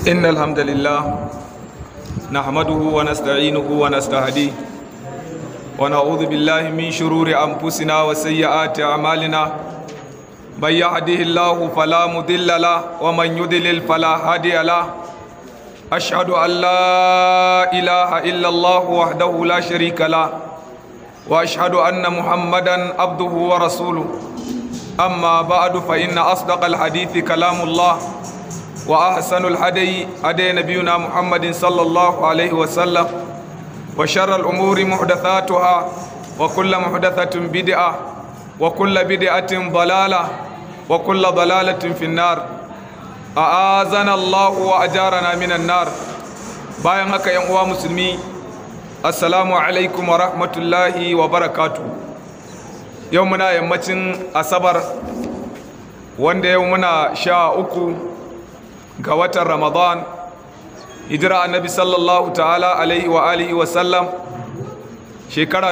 إن الحمد لله نحمده ونستعينه ونستهديه ونعوذ بالله من شرور أنفسنا وسيئات أعمالنا من يهده الله فلا مضل له ومن يضلل فلا هادي له أشهد أن لا إله إلا الله وحده لا شريك له وأشهد أن محمدا عبده ورسوله أما بعد فإن أصدق الحديث كلام الله وأحسن الهدي هدي نبينا محمد صلى الله عليه وسلم وشر الأمور محدثاتها وكل محدثة بدعة وكل بدعة ضلالة وكل ضلالة في النار أعاذنا الله وأجارنا من النار bayan haka yan uwa musulmi assalamu alaikum wa rahmatullahi wa barakatu yau muna yammacin asabar wanda yau muna sha uku ga watan ramadan hijira annabi sallallahu ta'ala alaihi wa alihi wa sallam shekara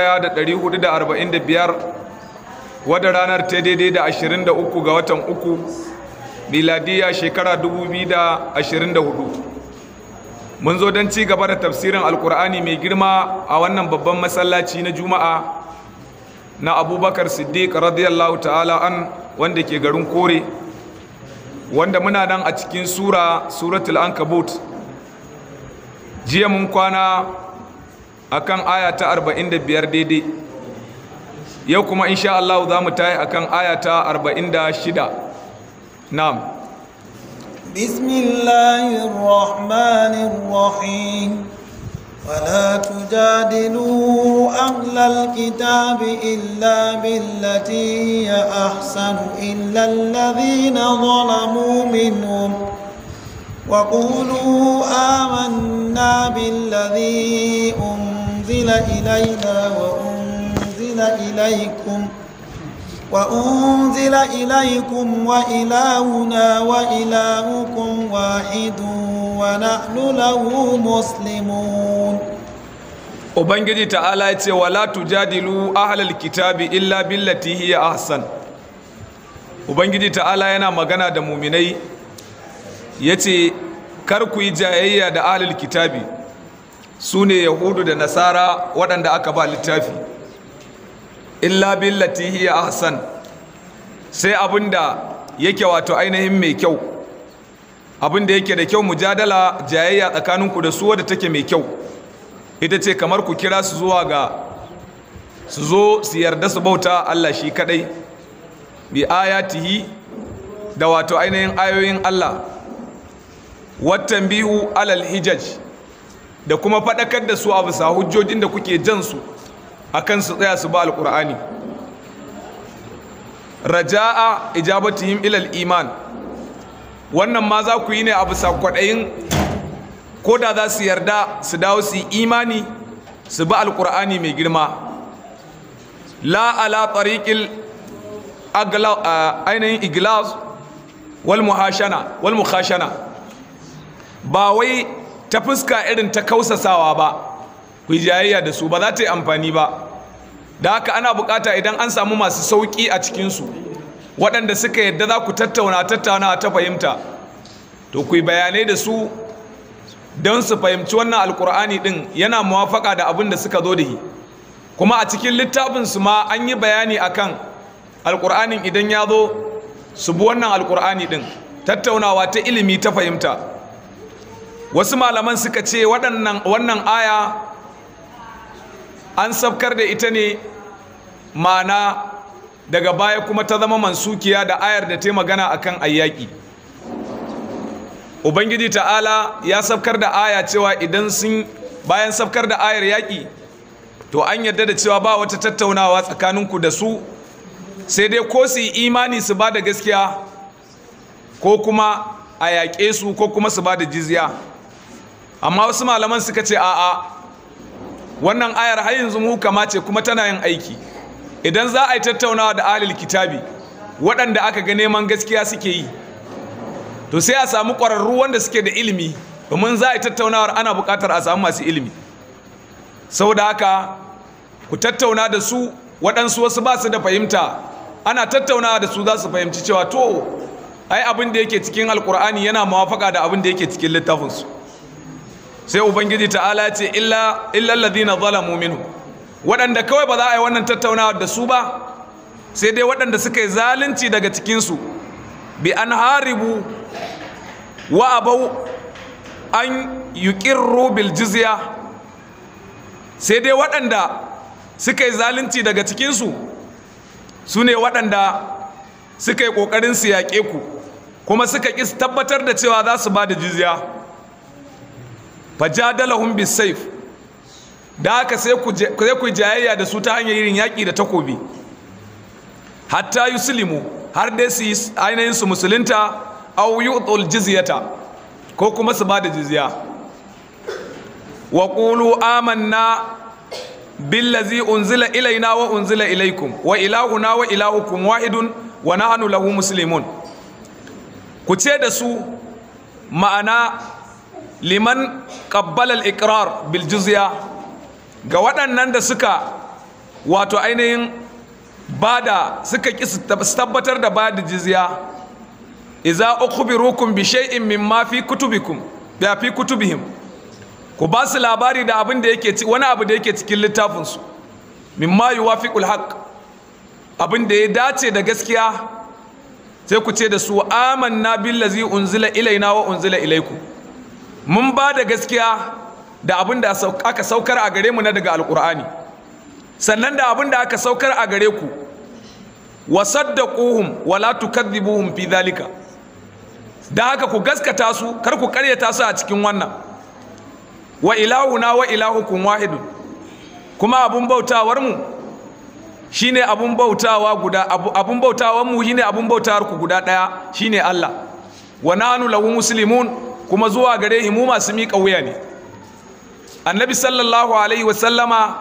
1445 wadda ranar ta daidai da 23 ga watan uku miladiya shekara 2024 mun zo don ci gaba da tafsirin alkur'ani mai girma a wannan babban masallaci na juma'a na abubakar siddiq radiyallahu ta'ala an wanda ke garin kore wanda muna nan a cikin sura suratul ankabut jiya mun kwana akan aya ta 45 daidai yau kuma insha Allah za mu tayi akan aya ta 46 na'am بسم الله الرحمن الرحيم ولا تجادلوا أهل الكتاب إلا بالتي هي أحسن إلا الذين ظلموا منهم وقولوا آمنا بالذي أنزل إلينا وأنزل إليكم وأنزل إليكم وإلهنا وإلهكم واحد ونحن له مسلمون Ubangiji ta'ala ya ce wala tujadilu ahlal kitabi illa billati hiya ahsan Ubangiji ta'ala yana magana da muminai yace kar ku yi jayayya da ahlul kitabi su ne yahudu da nasara waɗanda aka ba littafi illa billati hiya ahsan sai abinda yake wato ainihin mai kyau abinda yake da kyau mujadala jayayya tsakaninku da su wadda take mai kyau ita ce kamar ku kira su zuwa ga su zo su yarda su bauta Allah shi kadai bi ayatihi da wato ainihin ayoyin Allah wattan bihu alal hijaj da kuma faɗakar da su a bisa hujjojin da kuke jan su akan su tsaya su ba alƙur'ani raja'a ijabatihim ilal iman wannan ma za ku yi ne a bisa kwaɗayin ko da za su yarda su dawo su yi imani su bi alƙur'ani mai girma la ala tariqil ainihin iglas wal muhashana wal muhashana ba wai ta fuska irin ta kausasawa ba ku jayayya da su ba za ta yi amfani ba da haka ana bukata idan an samu masu sauƙi a cikinsu waɗanda suka yadda za ku tattauna tattauna ta fahimta to ku yi bayanai da su don su fahimci wannan alkur'ani ɗin yana muwafaka da abin da suka zo da shi kuma a cikin littafinsu ma an yi bayani akan alkur'anin idan ya zo su bi wannan alkur'ani ɗin tattaunawa ta ilimi ta fahimta wasu malaman suka ce wannan aya an sabkar da ita ne mana daga baya kuma ta zama mansukiya da ayar da ta magana akan ayyaki ubangiji ta'ala ya sabkar da aya cewa idan sun bayan sabkar da ayar yaƙi to an yadda da cewa ba wata tattaunawa tsakaninku da su sai dai ko su yi imani su ba da gaskiya ko kuma a yaƙe su ko kuma su ba da jizya amma wasu malaman suka ce a'a wannan ayar har yanzu muhukama ce kuma tana yin aiki idan za a yi tattaunawa da ahlul kitabi waɗanda aka ga neman gaskiya suke yi to sai a samu ƙwararru wanda suke da ilimi domin za a yi tattaunawar ana buƙatar a samu masu ilimi saboda haka ku tattauna da su waɗansu wasu ba su da fahimta ana tattaunawa da su za su fahimci cewa to ai abin da yake cikin alkur'ani yana mawafaka da abin da yake cikin littafinsu sai ubangiji ta'ala ce illa illa alladhina zalamu minhu waɗanda kawai ba za a yi wannan tattaunawa da su ba sai dai waɗanda suka yi zalunci daga cikinsu bi an haribu wa abau an yuqirru bil jizya sai dai waɗanda suka yi zalunci daga cikinsu su ne waɗanda suka yi ƙoƙarin su yaƙe ku kuma suka ƙi tabbatar da cewa za su ba da jizya fajadalahum bisayf da haka sai ku jayayya da su ta hanyar yin yaƙi da takobi hatta yuslimu har dai su yi ainihin su musulunta aw yu'tul jizyata ko kuma su ba da jizya wa qulu amanna billazi unzila ilaina wa unzila ilaikum wa ilahuna wa ilahukum wahidun wa nahnu lahu muslimun ku ce da su ma'ana liman qabbala al-iqrar bil jizya ga waɗannan da suka wato ainihin bada suka ki tabbatar da bada jizya idza ukhbirukum bi shay'in mimma fi kutubikum ya fi kutubihim ku ba su labari da abin da yake wani abu da yake cikin littafinsu mimma yuwafiqul haqq abin da ya dace da gaskiya sai ku ce da su amanna billazi unzila ilaina wa unzila ilaikum mun ba da gaskiya da abin da aka saukar a gare mu na daga alkur'ani sannan da abin da aka saukar a gare ku wa saddaquhum wa la tukadhibuhum fi dhalika da haka ku gaskata su kar ku karyata su a cikin wannan wa ilahuna wa ilahukum wahidun kuma abun bautawar mu shine abun bautawa guda abun bautawar mu shine abun bautawar ku guda daya shine Allah wa nanu lahu muslimun kuma zuwa gare mu masu miƙa wuya ne annabi sallallahu alaihi wa sallama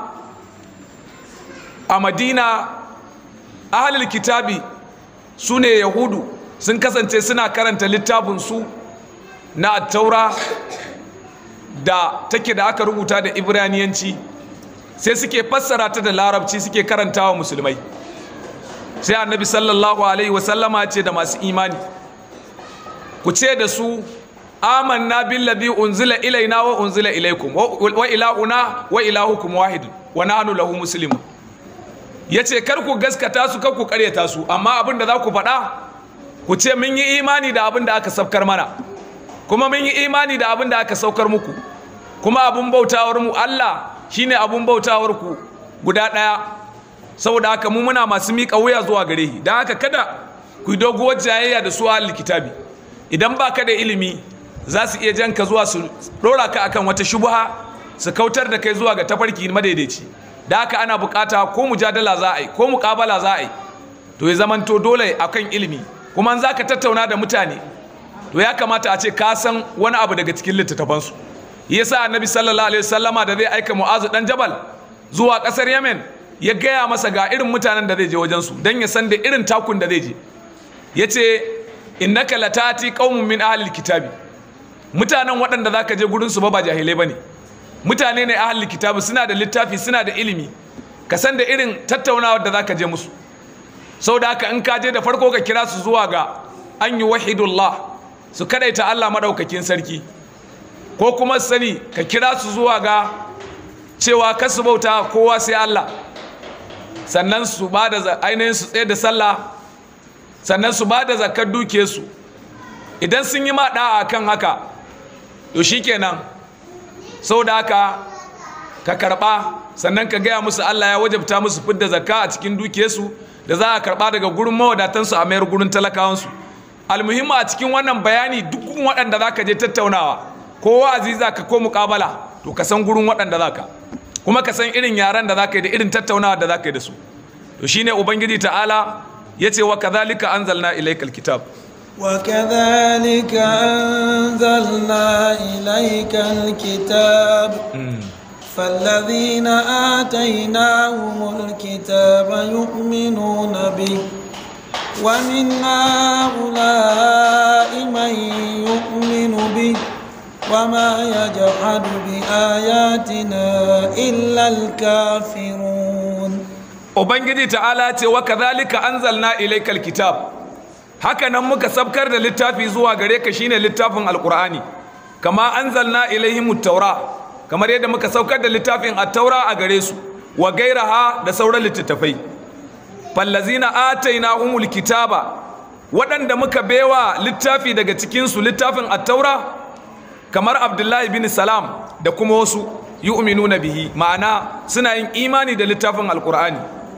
a madina ahlul kitabi sune yahudu sun kasance suna karanta littafin su na attaura da take da aka rubuta da ibraniyanci sai suke fassara ta da larabci suke karantawa musulmai sai annabi sallallahu alaihi wasallama ce da masu imani ku ce da su amanna billadhi unzila ilaina wa unzila ilaikum wa ilahuna wa ilahukum wahid wa nahnu lahu muslimun yace kar ku gaskata su kar ku karyata su amma abin da za ku faɗa ku ce mun yi imani da abin da aka saukar mana kuma mun yi imani da abin da aka saukar muku kuma abin bautawar mu Allah shine abin bautawar ku guda ɗaya saboda haka mu muna masu miƙa wuya zuwa gare shi don haka kada ku yi doguwar jayayya da su ahlul kitabi idan baka da ilimi za su iya jan ka zuwa su ɗora ka akan wata shubha su kautar da kai zuwa ga tafarki madaidaici da haka ana bukata ko mujadala za a yi ko muƙabala za a yi to ya zamanto dole akan ilimi kuma za ka tattauna da mutane to ya kamata a ce ka san wani abu daga cikin littattafansu yasa annabi sallallahu alaihi wasallama da zai aika mu'azu dan jabal zuwa kasar yemen ya gaya masa ga irin mutanen da zai je wajen su dan ya san da irin takun da zai je yace innaka latati qaumun min ahli kitabi mutanen waɗanda zaka je gurin su ba ba jahilai bane mutane ne ahli kitabi suna da littafi suna da ilimi ka san da irin tattaunawar da zaka je musu sau da haka in ka je da farko ka kira su zuwa ga an yi wahidullah su kadaita Allah maɗaukakin sarki ko kuma sani ka kira su zuwa ga cewa kasu bauta kowa sai Allah sannan su ba da ainihin su tsaye da sallah sannan su ba da zakar duke su idan sun yi maɗa a kan haka to shikenan sau da haka ka karɓa sannan ka gaya musu Allah ya wajabta musu fidda zakka a cikin dukiyarsu da za a karba daga gurin mawadatansu a mayar gurin talakawansu almuhimma a cikin wannan bayani duk waɗanda za ka je tattaunawa ko wa'azi za ka ko muƙabala to ka san gurin waɗanda za ka kuma ka san irin yaren da za ka yi da irin tattaunawa da za ka yi da su to shine ubangiji ta'ala ya ce wa kadhalika anzalna ilaykal kitab وكذلك أنزلنا إليك الكتاب فالذين آتيناهم الكتاب يؤمنون به ومن هؤلاء من يؤمن به وما يجحد بآياتنا إلا الكافرون Ubangiji ta'ala ce wa kadhalika anzalna ilaykal kitab haka nan muka sabkar da littafi zuwa gare ka shine littafin alqur'ani kama anzalna ilaihim taura kamar yadda muka saukar da littafin at-taura a gare su wa gairaha da sauran littattafai fallazina atainahumul kitaba waɗanda muka bewa littafi daga cikin su littafin at-taura kamar abdullahi bin salam da kuma wasu yu'minuna bihi ma'ana suna yin imani da littafin alqur'ani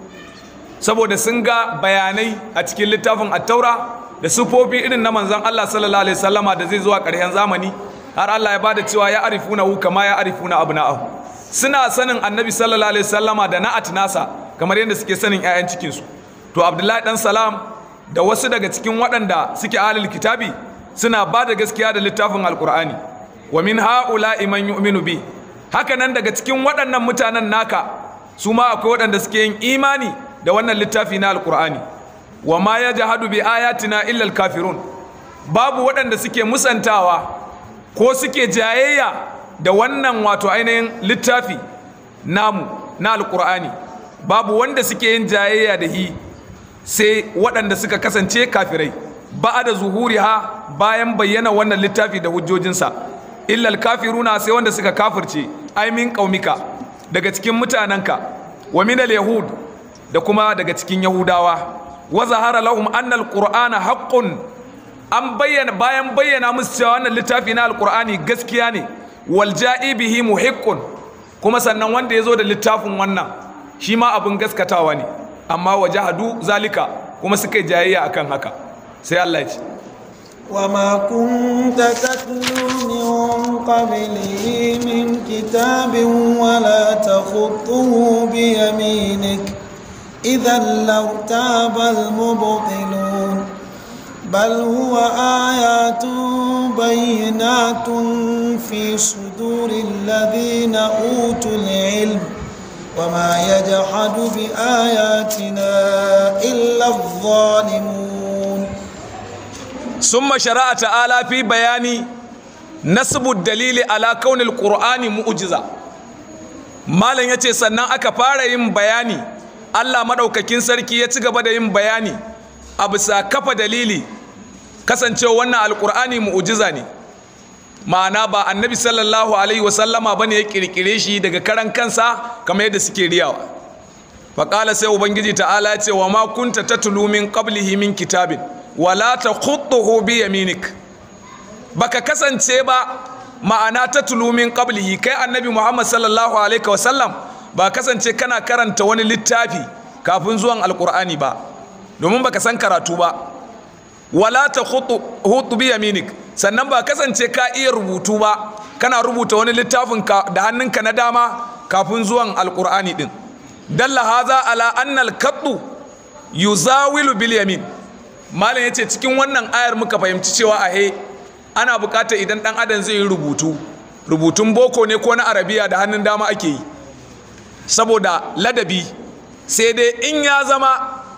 saboda sun ga bayanai a cikin littafin at-taura da sufofi irin na manzon Allah sallallahu alaihi wasallama da zai zuwa ƙarshen zamani har Allah ya bada cewa ya arifuna hu kama ya arifuna abna'ahu suna sanin annabi sallallahu alaihi wasallama da na'at nasa kamar yadda suke sanin ƴaƴan cikin su to Abdullahi dan Salam da wasu daga cikin waɗanda suke ahlul kitabi suna ba da gaskiya da littafin alqur'ani wa min ha'ula'i man yu'minu bi haka nan daga cikin waɗannan mutanen naka su ma akwai waɗanda suke yin imani da wannan littafi na alqur'ani wa ma yajhadu bi ayatina illa alkafirun babu waɗanda suke musantawa ko suke jayayya da wannan wato ainihin littafi namu na alkur'ani babu wanda suke yin jayayya da hi sai waɗanda suka kasance kafirai ba da zuhuri ha bayan bayyana wannan littafi da hujjojinsa illal kafiruna sai wanda suka kafirce ai min qaumika daga cikin mutanenka wa minal yahud da kuma daga cikin yahudawa wa zahara lahum anna alqur'ana haqqun an bayyana bayan bayyana musu cewa wannan littafi na alkur'ani gaskiya ne wal ja'i bihi muhiqqun kuma sannan wanda ya zo da littafin wannan shi ma abin gaskatawa ne amma wajahadu zalika kuma suka yi jayayya akan haka sai Allah ya ce وما كنت تتلو من قبله من كتاب ولا تخطه بيمينك إذا لارتاب المبطلون بل هو آيات بينات في صدور الذين أوتوا العلم وما يجحد بآياتنا إلا الظالمون ثم شرع تعالى في بيان نسب الدليل على كون القرآن مؤجزة malam ya ce sannan aka fara yin bayani allah maɗaukakin sarki ya ci gaba da yin bayani a bisa kafa dalili kasancewa wannan alkur'ani mu'ujiza ne ma'ana ba annabi sallallahu alaihi wasallama ba ne ya kirkire shi daga karan kansa kamar yadda suke riyawa faƙala sai ubangiji ta'ala ya ce wa ma kunta tatlu min qablihi min kitabin wala takhutuhu bi yaminik baka kasance ba ma'ana tatlu min qablihi kai annabi muhammad sallallahu alaihi wasallam ba kasance kana karanta wani littafi kafin zuwan alkur'ani ba domin baka san karatu ba wala ta hutu bi yaminik sannan ba kasance ka iya rubutu ba kana rubuta wani littafin da hannunka na dama kafin zuwan alkur'ani din dalla haza ala annal kaddu yuzawilu bil yamin malam yace cikin wannan ayar muka fahimci cewa ahe ana bukatar idan dan adam zai yi rubutu rubutun boko ne ko na arabiya da hannun dama ake yi saboda ladabi sai dai in ya zama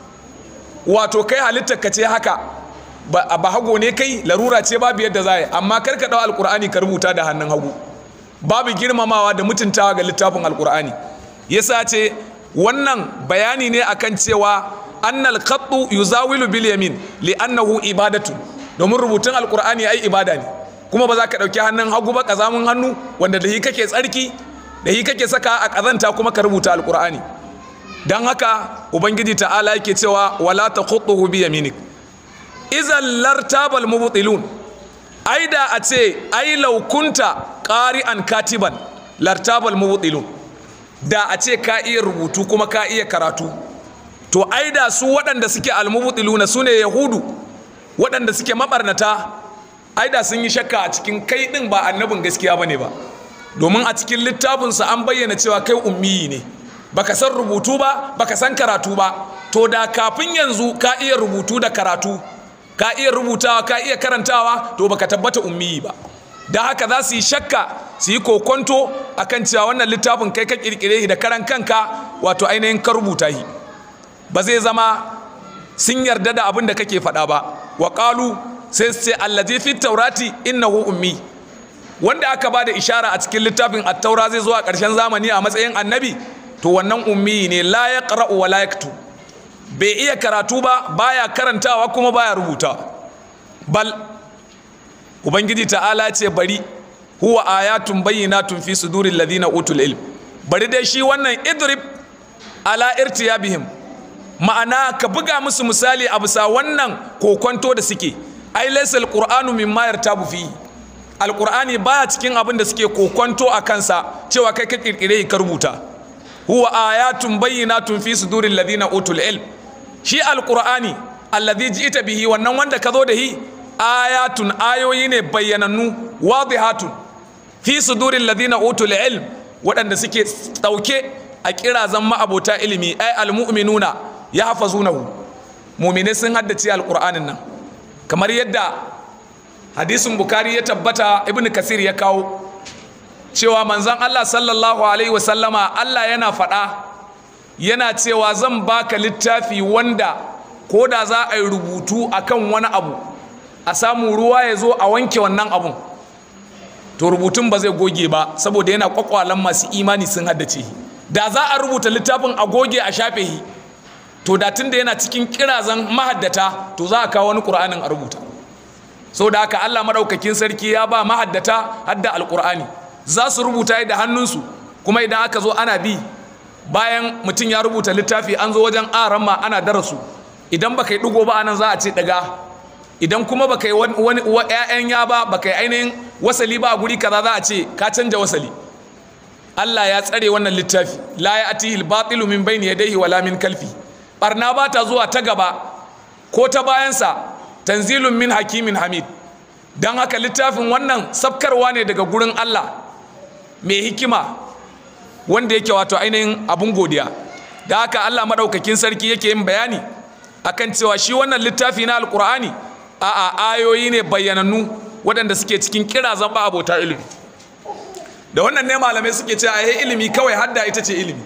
wato kai halittar ka ce haka ba hago ne kai larura ce babu yadda za yi amma kar ka ɗau alkur'ani ka rubuta da hannun hagu babu girmamawa da mutuntawa ga littafin alkur'ani yasa ce wannan bayani ne akan cewa annal qattu yuzawilu bil yamin li annahu ibadatu domin rubutun alkur'ani ai ibada ne kuma ba za ka ɗauki hannun hagu ba kazamun hannu wanda da hi kake tsarki da hi kake saka a kazanta kuma ka rubuta alkur'ani don haka ubangiji ta'ala yake cewa wala ta khutuhu bi yaminik izan lartabal mubtilun ai da a ce ai laukunta qari'an katiban lartabal mubtilun da a ce ka iya rubutu kuma ka iya karatu to ai da su waɗanda suke almubtiluna su ne yahudu waɗanda suke mabarnata ai da sun yi shakka a cikin kai ɗin ba annabin gaskiya bane ba domin a cikin littafinsa an bayyana cewa kai ummiyi ne baka san rubutu ba baka san karatu ba to da kafin yanzu ka iya rubutu da karatu ka iya rubutawa ka iya karantawa to baka tabbata ummiyi ba da haka za su yi shakka su yi kokonto akan cewa wannan littafin kai ka kirkire shi da karan kanka wato ainihin ka rubuta shi ba zai zama sun yarda da abin da kake faɗa ba wa qalu sai su ce allazi fi taurati innahu ummi wanda aka ba da ishara a cikin littafin at-taura zai zo a ƙarshen zamani a matsayin annabi to wannan ummi ne la ya ƙara'u wa la ya bai iya karatu ba baya karantawa kuma baya rubuta bal ubangiji ta'ala ce bari huwa ayatun bayyinatun fi suduril ladina utul ilm bari dai shi wannan idrib ala irtiyabihim ma'ana ka buga musu misali a bisa wannan kokonto da suke ai laysa alqur'anu mimma yartabu fihi alqur'ani baya cikin abin da suke kokonto a kansa cewa kai ka kirkire ka rubuta huwa ayatun bayyinatun fi suduril ladina utul ilm shi alqur'ani alladhi ji'ta bihi wannan wanda ka zo da hi ayatun ayoyi ne bayyanannu wadihatun fi suduril ladina utul ilm waɗanda suke ɗauke a kirazan ma'abota ilimi ai almu'minuna ya hafazunahu mu'mine sun haddace alqur'anin nan kamar yadda hadisin bukari ya tabbata ibnu kasir ya kawo cewa manzon Allah sallallahu alaihi wasallama Allah yana faɗa yana cewa zan baka littafi wanda ko da za a yi rubutu akan wani abu a samu ruwa ya zo a wanke wannan abun to rubutun ba zai goge ba saboda yana kwakwalan masu imani sun haddace da za a rubuta littafin a goge a shafe shi to da tun da yana cikin kirazan mahaddata to za a kawo wani ƙur'anin a rubuta sau da haka allah maɗaukakin sarki ya ba mahaddata hadda alƙur'ani za su rubuta da hannunsu kuma idan aka zo ana bi bayan mutum ya rubuta littafi an zo wajen aramma ana darasu idan baka yi ɗigo ba anan za a ce ɗaga idan kuma baka yi wani ƴaƴan ya ba baka yi ainihin wasali ba a guri kaza za a ce ka canja wasali Allah ya tsare wannan littafi la ya atihi al-batilu min bayni yadayhi wala min kalfi barna ba ta zuwa ta gaba ko ta bayansa tanzilun min hakimin hamid dan haka littafin wannan sabkarwa ne daga gurin Allah mai hikima wanda yake wato ainihin abun godiya da haka Allah madaukakin sarki yake yin bayani akan cewa shi wannan littafi na alkur'ani a'a ayoyi ne bayyanannu waɗanda suke cikin kira zamba abota ilimi da wannan ne malamai suke cewa ai ilimi kawai hadda ita ce ilimi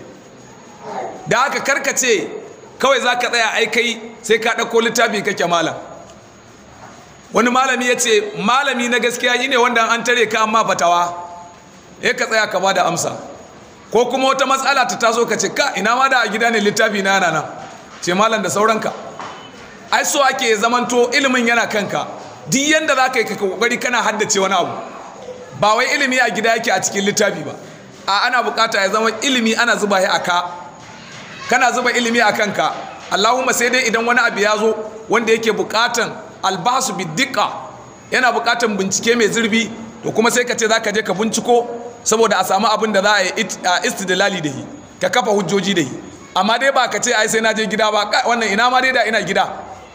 da haka karkace kawai za ka tsaya ai kai sai ka ɗauko littafi kake malam wani malami ya ce malami na gaskiya yi ne wanda an tare ka amma fatawa ya ka tsaya ka ba da amsa ko kuma wata matsala ta taso ka ce ka ina ma da a gida ne littafi na yana nan ce malam da sauranka ai so ake zamanto ilimin yana kanka duk yanda za ka yi ka kokari kana haddace wani abu ba wai ilimi a gida yake a cikin littafi ba a ana bukata ya zama ilimi ana zuba shi a ka kana zuba ilimi a kanka allahumma sai dai idan wani abu ya zo wanda yake bukatan albasu biddiqa yana bukatan bincike mai zurbi to kuma sai ka ce za ka je ka binciko saboda a samu abin da za a yi istidlali da shi ka kafa hujjoji da shi amma dai ba ka ce ai sai na je gida ba wannan ina ma dai da ina gida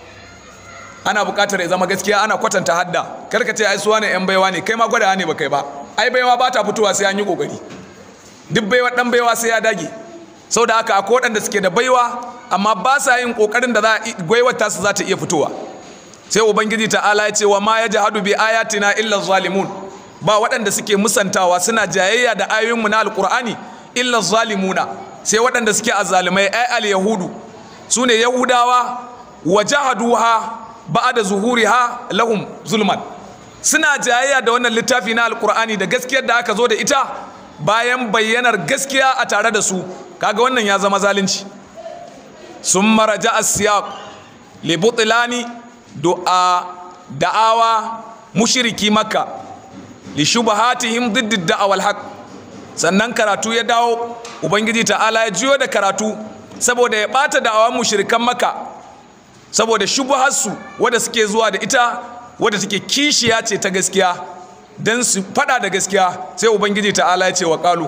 ana buƙatar ya zama gaskiya ana kwatanta hadda kar ka ce ai suwa ne yan baiwa ne kai ma gwada ne ba kai ba ai baiwa ba ta fitowa sai an yi kokari duk baiwa dan baiwa sai ya dage sau da haka akwai waɗanda suke da baiwa amma ba sa yin kokarin da za a gwaiwar tasu za ta iya fitowa sai ubangiji ta'ala ya ce wa ma ya jahadu bi ayatina illa zalimun ba waɗanda suke musantawa suna jayayya da ayoyinmu na alkur'ani illa zalimuna sai waɗanda suke azzalumai ai al yahudu su ne yahudawa wa jahaduha ba'da zuhuriha lahum zulman suna jayayya da wannan littafi na alkur'ani da gaskiyar da aka zo da ita bayan bayyanar gaskiya a tare da su kaga wannan ya zama zalunci sun maraja asiyaq li butlani du'a da'awa mushriki makka li shubahatihim didd da'awal haqq sannan karatu ya dawo ubangiji ta'ala ya jiyo da karatu saboda ya bata da'awan mushrikan makka saboda shubuharsu wadda suke zuwa da ita wadda take kishiya ce ta gaskiya don su fada da gaskiya sai ubangiji ta'ala ya ce wa kalu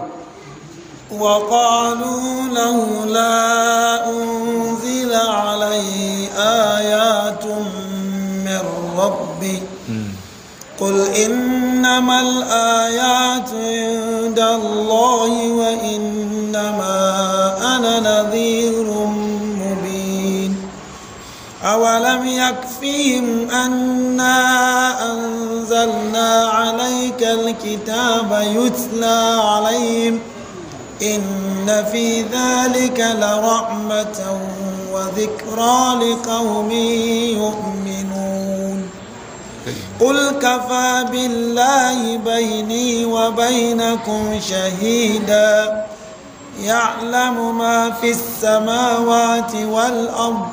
وقالوا لولا أنزل عليه آيات من ربي قل إنما الآيات عند الله وإنما أنا نذير مبين أولم يكفيهم أنا أنزلنا عليك الكتاب يتلى عليهم إن في ذلك لرحمة وذكرى لقوم يؤمنون قل كفى بالله بيني وبينكم شهيدا يعلم ما في السماوات والأرض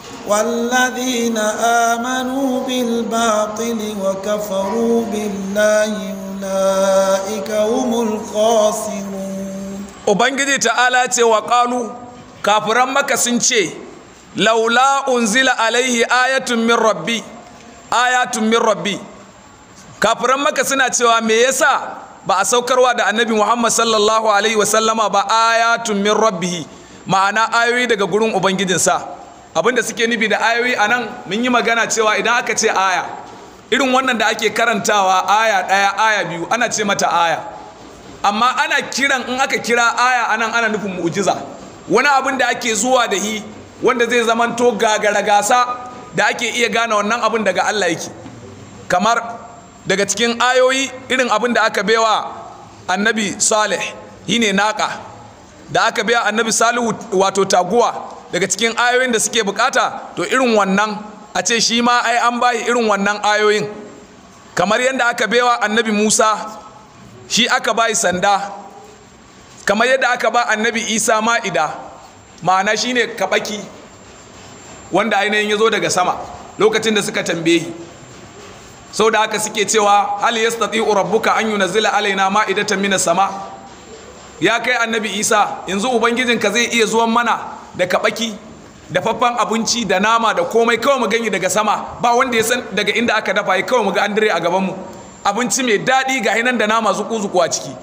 والذين آمنوا بالباطل وكفروا بالله أولئك هم الخاسرون ubangiji ta'ala ce wa ƙalu kafiran maka sun ce laula unzila alaihi ayatun min rabbi ayatun min rabbi kafiran maka suna cewa me yasa ba a saukarwa da annabi muhammad sallallahu alaihi wasallama ba ayatun min rabbihi ma'ana ayoyi daga gurin ubangijinsa abinda suke nufi da ayoyi a nan mun yi magana cewa idan aka ce aya irin wannan da ake karantawa aya ɗaya aya biyu ana ce mata aya amma ana kiran in aka kira aya anan ana nufin mu'jiza wani abin da ake zuwa da hi wanda zai zamanto gagara gasa da ake iya gane wannan abin daga Allah yake kamar daga cikin ayoyi irin abin da aka baiwa annabi salih shine naka da aka biya annabi salihu wato taguwa daga cikin ayoyin da suke bukata to irin wannan a ce shi ma ai an bayi irin wannan ayoyin kamar yadda aka baiwa annabi musa shi aka bayi sanda kamar yadda aka ba annabi isa ma'ida ma'ana shine kabaki wanda ainihin ya zo daga sama lokacin da suka tambaye sau da haka suke cewa hal yastati'u rabbuka an yunzila alaina ma'idatan minas sama ya kai annabi isa yanzu ubangijinka zai iya zuwan mana da kabaki da faffan abinci da nama da komai kawai mu gani daga sama ba wanda ya san daga inda aka dafa ya kawai mu ga an dire a gabanmu abinci mai daɗi ga hinan da nama zuku-zuku a ciki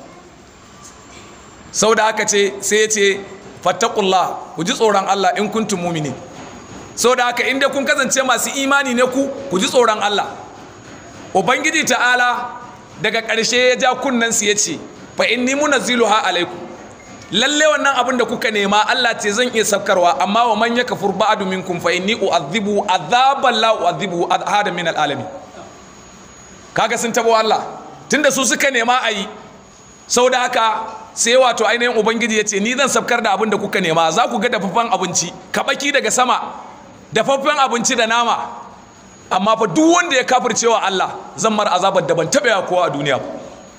sau da haka ce sai ya ce fattakullah ku ji tsoron Allah in kuntum mumini sau da haka inda kun kasance masu imani ne ku ku ji tsoron Allah ubangiji ta'ala daga ƙarshe ya ja kunnensu ya ce fa inni munazziluha alaikum lalle wannan abin da kuka nema Allah ce zan iya saukarwa amma wa man yakfur ba'du minkum fa inni u'adhibu adhaban la u'adhibu ahada min alalamin kaga sun tabo Allah tunda su suka nema ayi sau da haka sai wato ainihin ubangiji ya ce ni zan sabkar da abin da kuka nema za ku ga dafaffen abinci kabaki daga sama dafaffen abinci da nama amma fa duk wanda ya kafircewa Allah zan mar azabar da ban taɓa kowa a duniya ba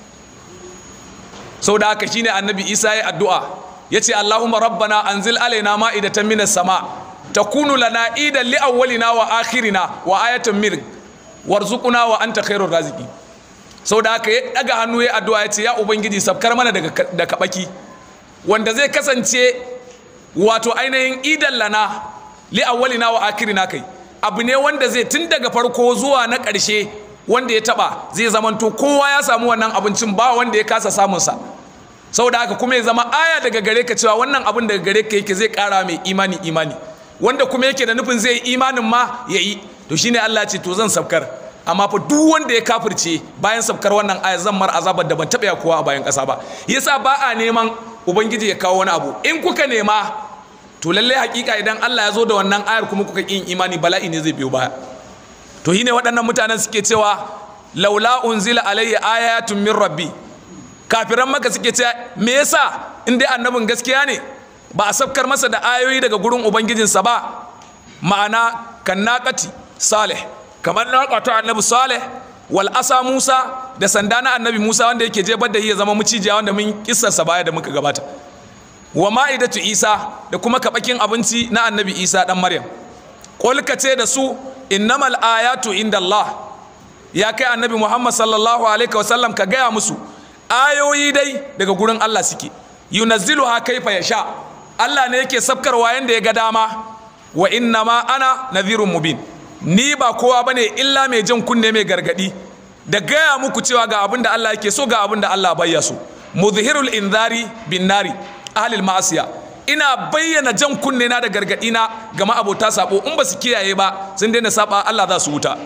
sau da haka shine annabi isa ya addu'a ya ce allahumma rabbana anzil alaina ma'idatan minas sama takunu lana idan li awwalina wa akhirina wa ayatan min warzuquna wa anta khairur raziki sau da haka ya daga hannu ya addu'a ya ce ya ubangiji sabkar mana daga da kabaki wanda zai kasance wato ainihin idan lana li awwalina wa akhirina kai abu ne wanda zai tun daga farko zuwa na ƙarshe wanda ya taba zai zamanto kowa ya samu wannan abincin ba wanda ya kasa samunsa saboda haka kuma ya zama aya daga gare ka cewa wannan abin daga gare ka yake zai kara mai imani imani wanda kuma yake da nufin zai yi imanin ma ya yi to shine Allah ce to zan sabkar amma fa duk wanda ya kafirce bayan sabkar wannan aya zan mar azabar da ban taɓa kowa a bayan ƙasa ba yasa ba a neman ubangiji ya kawo wani abu in kuka nema to lallai hakika idan Allah ya zo da wannan ayar kuma kuka yin imani bala'i ne zai biyo baya to shine waɗannan mutanen suke cewa laula unzila alayya ayatun min rabbi kafiran maka suke cewa me yasa in dai annabin gaskiya ne ba a sabkar masa da ayoyi daga gurin ubangijinsa ba ma'ana kan naqati salih kamar naqatu annabi salih wal asa musa da sanda na annabi musa wanda yake jebar da ya zama mucijiya wanda mun kissarsa baya da muka gabata wa ma'idatu isa da kuma kabakin abinci na annabi isa dan maryam qul ce da su innamal ayatu inda Allah ya kai annabi Muhammad sallallahu alaihi wasallam ka gaya musu ayoyi dai daga gurin Allah suke yunazziluha kaifa yasha Allah ne yake sabkarwa yanda ya ga dama wa innama ana nadhirun mubin ni ba kowa bane illa mai jan kunne mai gargadi da gaya muku cewa ga abin da Allah yake so ga abin da Allah bayya so muzhirul inzari bin nari ahlil ma'asiya ina bayyana jan kunne na da gargadi na ga ma'abota sabo in ba su kiyaye ba sun daina saba Allah za su wuta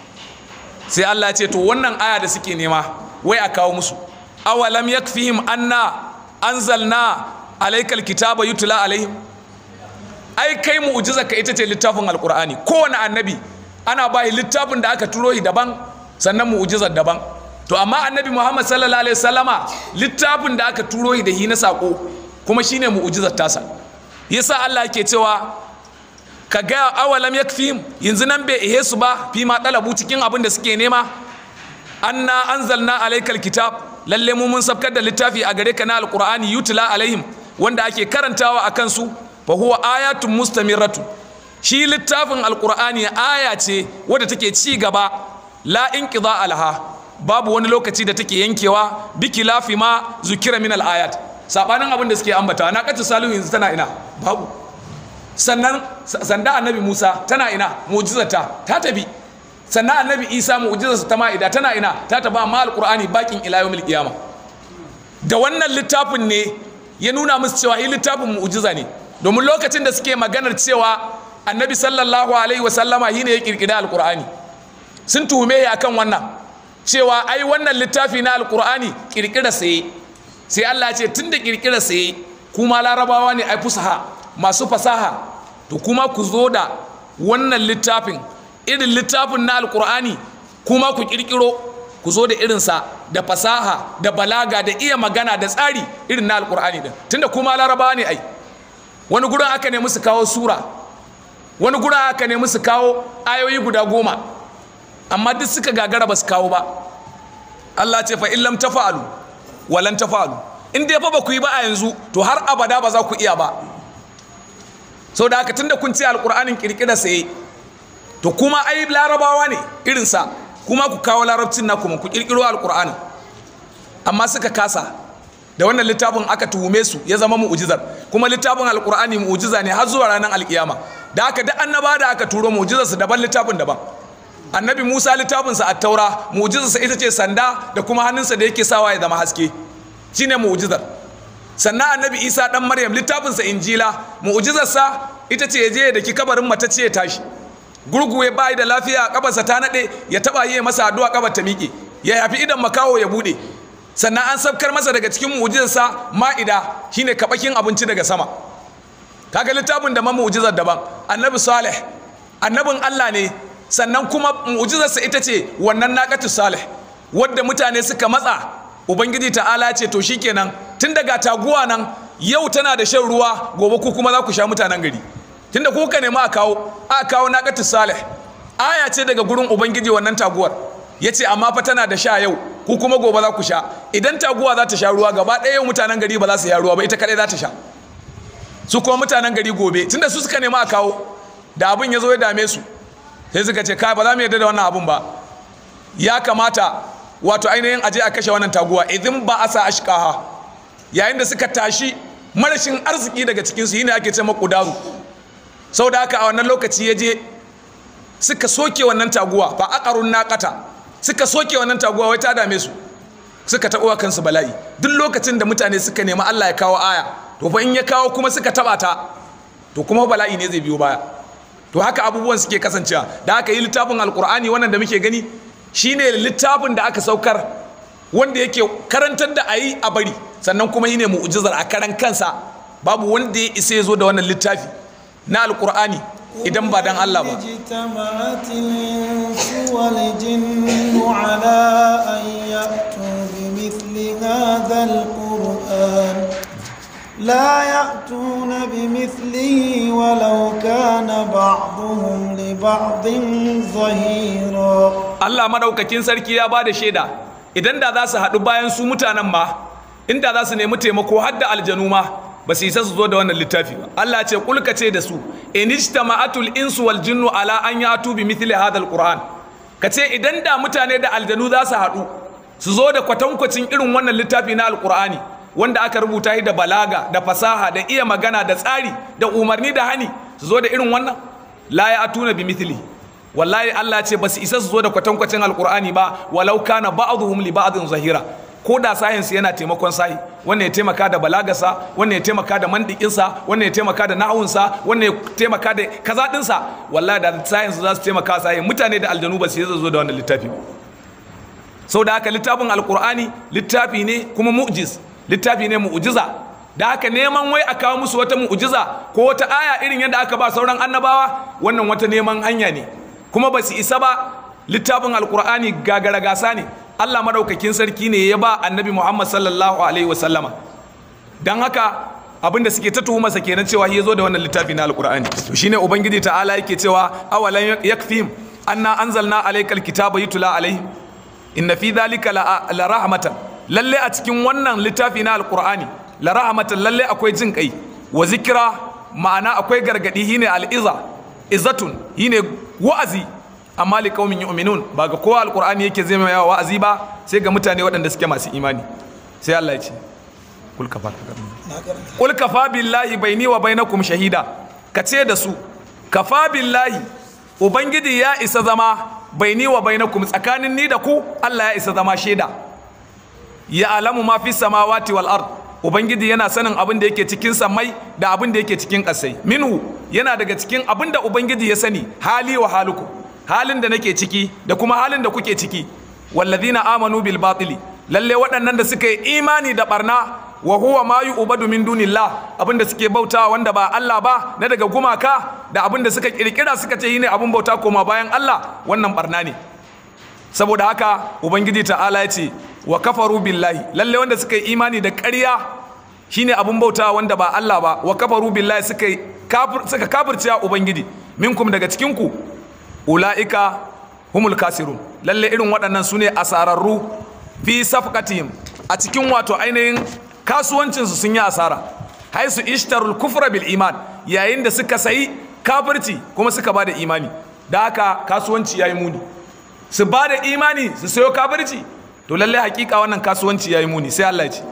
sai Allah ya ce to wannan aya da suke nema wai a kawo musu awalam yakfihim anna anzalna alaykal kitaba yutla alaihim ai kai mu'jiza ka ita ce littafin alqur'ani kowane annabi ana bai littafin da aka turo shi daban sannan mu'jizar daban to amma annabi Muhammad sallallahu alaihi wasallama littafin da aka turo shi da hi na sako kuma shine mu'jizar tasa yasa Allah yake cewa ka ga awalam yakfihim yanzu nan bai ihe su ba fi ma dalabu cikin abin da suke nema anna anzalna alaykal kitab lalle mu mun sabkar da littafi a gare ka na alqur'ani yutla alaihim wanda ake karantawa a kansu fa huwa ayatun mustamirratu shi littafin alqur'ani aya ce wadda take ci gaba la inqida alaha babu wani lokaci da take yankewa biki lafi ma zukira min al-ayat sabanin abin da suke ambata na kace salihu yanzu tana ina babu sannan sanda annabi Musa tana ina mu'jizata ta tabi sannan annabi Isa mu'jizarsa ta ma'ida tana ina ta taba amma alqur'ani bakin ila yawmil qiyama da wannan littafin ne ya nuna musu cewa yi littafin mu'jiza ne domin lokacin da suke maganar cewa annabi sallallahu alaihi wa sallama shine ya kirkira alqur'ani sun tuhume ya akan wannan cewa ai wannan littafi na alqur'ani kirkira sai sai Allah ya ce tunda kirkira sai kuma larabawa ne ai fusaha masu fasaha to kuma ku zo da wannan littafin irin littafin na alkur'ani kuma ku kirkiro ku zo da irinsa da fasaha da balaga da iya magana da tsari irin na alkur'ani din tunda kuma larabawa ne ai wani gurin aka nemi su kawo sura wani gurin aka nemi su kawo ayoyi guda goma amma duk suka gagara ba su kawo ba Allah ce fa illam tafa'alu walan tafa'alu in dai fa ba ku yi ba a yanzu to har abada ba za ku iya ba sau da haka tunda kun ce alkur'anin kirkira sai to kuma ai larabawa ne irinsa kuma ku kawo larabcin na kuma ku kirkiro alkur'anin amma suka kasa da wannan littafin aka tuhume su ya zama mu'ujizar kuma littafin alkur'ani mu'ujiza ne har zuwa ranar alkiyama da haka duk annaba da aka turo mu'ujizar su daban littafin daban annabi musa littafinsa a taura mu'ujizarsa ita ce sanda da kuma hannunsa da yake sawa ya zama haske shine mu'ujizar sannan annabi isa dan maryam littafinsa injila mu'ujizarsa ita ce ya je da ki kabarin mata ce ya tashi gurgu ya bayi da lafiya kabarsa ta nade ya taba yi masa addu'a kabar ta miƙe ya yafi idan makawo ya bude sannan an sabkar masa daga cikin mu'ujizarsa ma'ida shine kabakin abinci daga sama kaga littafin da ma mu'ujizar daban annabi salih annabin Allah ne sannan kuma mu'ujizarsa ita ce wannan naqatu salih wadda mutane suka matsa ubangiji ta'ala ce to shikenan tun daga taguwa nan yau tana da shan ruwa gobe ku kuma za ku sha mutanen gari tunda ku ka nemi a kawo a kawo naqatu salih aya ce daga gurin ubangiji wannan taguwar yace amma fa tana da sha yau ku kuma gobe za ku sha idan taguwa za ta sha ruwa gaba ɗaya yau mutanen gari ba za su sha ruwa ba ita kadai za ta sha su kuma mutanen gari gobe tunda su suka nemi a kawo da abin ya zo ya dame su sai suka ce kai ba za mu yarda da wannan abin ba ya kamata wato ainihin aje a kashe wannan taguwa idin ba asa ashqaha yayin da suka tashi marashin arziki daga cikin su yine ake ce makudaru saboda haka a wannan lokaci ya je suka soke wannan taguwa fa aqarun naqata suka soke wannan taguwa wai ta dame su suka taɓa kansu bala'i duk lokacin da mutane suka nemi Allah ya kawo aya to fa in ya kawo kuma suka taɓa ta to kuma bala'i ne zai biyo baya to haka abubuwan suke kasancewa da aka yi littafin alkur'ani wannan da muke gani shine littafin da aka saukar wanda yake karantar da ayi a bari sannan kuma yi ne mu'ujizar a karan kansa babu wanda ya isa ya zo da wannan littafi na alkur'ani idan ba dan Allah ba اجتمعت الإنس والجن على أن يأتوا بمثل هذا القرآن لا يأتون بمثله ولو كان بعضهم لبعض ظهيرا Allah madaukakin sarki ya bada shaida idan da za su haɗu bayan su mutanen ma inda za su nemi taimako har da aljanu ma ba su isa su zo da wannan littafi ba Allah ce kulka ce da su in ijtama'atul insu wal jinnu ala an yatu bi mithli hadha alquran ka ce idan da mutane da aljanu za su haɗu su zo da kwatankwacin irin wannan littafi na alqur'ani wanda aka rubuta shi da balaga da fasaha da iya magana da tsari da umarni da hani su zo da irin wannan la ya atuna bi mithli wallahi Allah ce ba su isa su zo da kwatankwacin alqur'ani ba walau kana ba'dhum li ba'dhin zahira ko da science yana taimakon sahi wannan ya taimaka da balagarsa wannan ya taimaka da mandikinsa wannan ya taimaka da nahawunsa wannan ya taimaka da kaza dinsa wallahi da science za su taimaka sahi mutane da aljanu ba su yi zo da wannan littafi ba sau da haka littafin alkur'ani littafi ne kuma mu'jiz littafi ne mu'jiza da haka neman wai a kawo musu wata mu'jiza ko wata aya irin yadda aka ba sauran annabawa wannan wata neman hanya ne kuma ba su isa ba littafin alkur'ani gagara gasa ne Allah madaukakin sarki ne ya ba annabi Muhammad sallallahu alaihi wasallama don haka abinda suke ta tuhumarsa kenan cewa ya zo da wannan littafi na alkur'ani to shine ubangiji ta'ala yake cewa awalan yakfihim anna anzalna alaykal kitaba yutla alaihi inna fi dhalika la rahmatan lalle a cikin wannan littafi na alkur'ani la rahmatan lalle akwai jin kai wa zikira ma'ana akwai gargadi shine al'iza izatun shine wa'azi amma li qaumin yu'minun ba ga kowa alqur'ani yake zai mai wa'azi ba sai ga mutane waɗanda suke masu imani sai Allah ya ce kul kafa kul kafa billahi baini wa bainakum shahida ka ce da su kafa billahi ubangiji ya isa zama baini wa bainakum tsakanin ni da ku Allah ya isa zama shaida ya alamu ma fi samawati wal ard ubangiji yana sanin abin da yake cikin samai da abin da yake cikin ƙasai minhu yana daga cikin abin da ubangiji ya sani hali wa haluku halin da nake ciki da kuma halin da kuke ciki wallazina amanu bil batili lalle waɗannan da suka yi imani da barna wa huwa ma yu'badu min dunillah abin da suke bautawa wanda ba Allah ba na daga gumaka da abin da suka kirkira suka ce shine abin bauta koma bayan Allah wannan barna ne saboda haka ubangiji ta'ala ya ce wa kafaru billahi lalle wanda suka yi imani da ƙarya shine abun bauta wanda ba Allah ba wa kafaru billahi suka kafir suka kafirce ubangiji minkum daga cikin ku ulaika humul kasirun lalle irin waɗannan sune asararru fi safqatihim a cikin wato ainihin kasuwancin su sun yi asara haisu ishtarul kufra bil iman yayin da suka sayi kafirci kuma suka bada imani da haka kasuwanci yayi muni su bada imani su sayo kafirci to lalle hakika wannan kasuwanci yayi muni sai Allah ya ce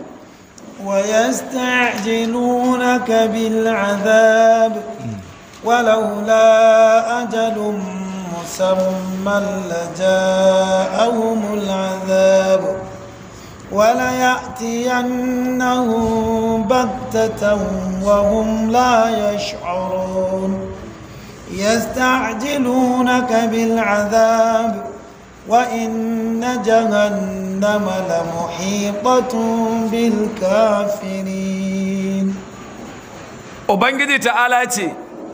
ويستعجلونك بالعذاب ولولا أجل مسمى لجاءهم العذاب وليأتينهم بغتة وهم لا يشعرون يستعجلونك بالعذاب وإن جهنم لمحيطة بالكافرين Ubangiji ta'ala ce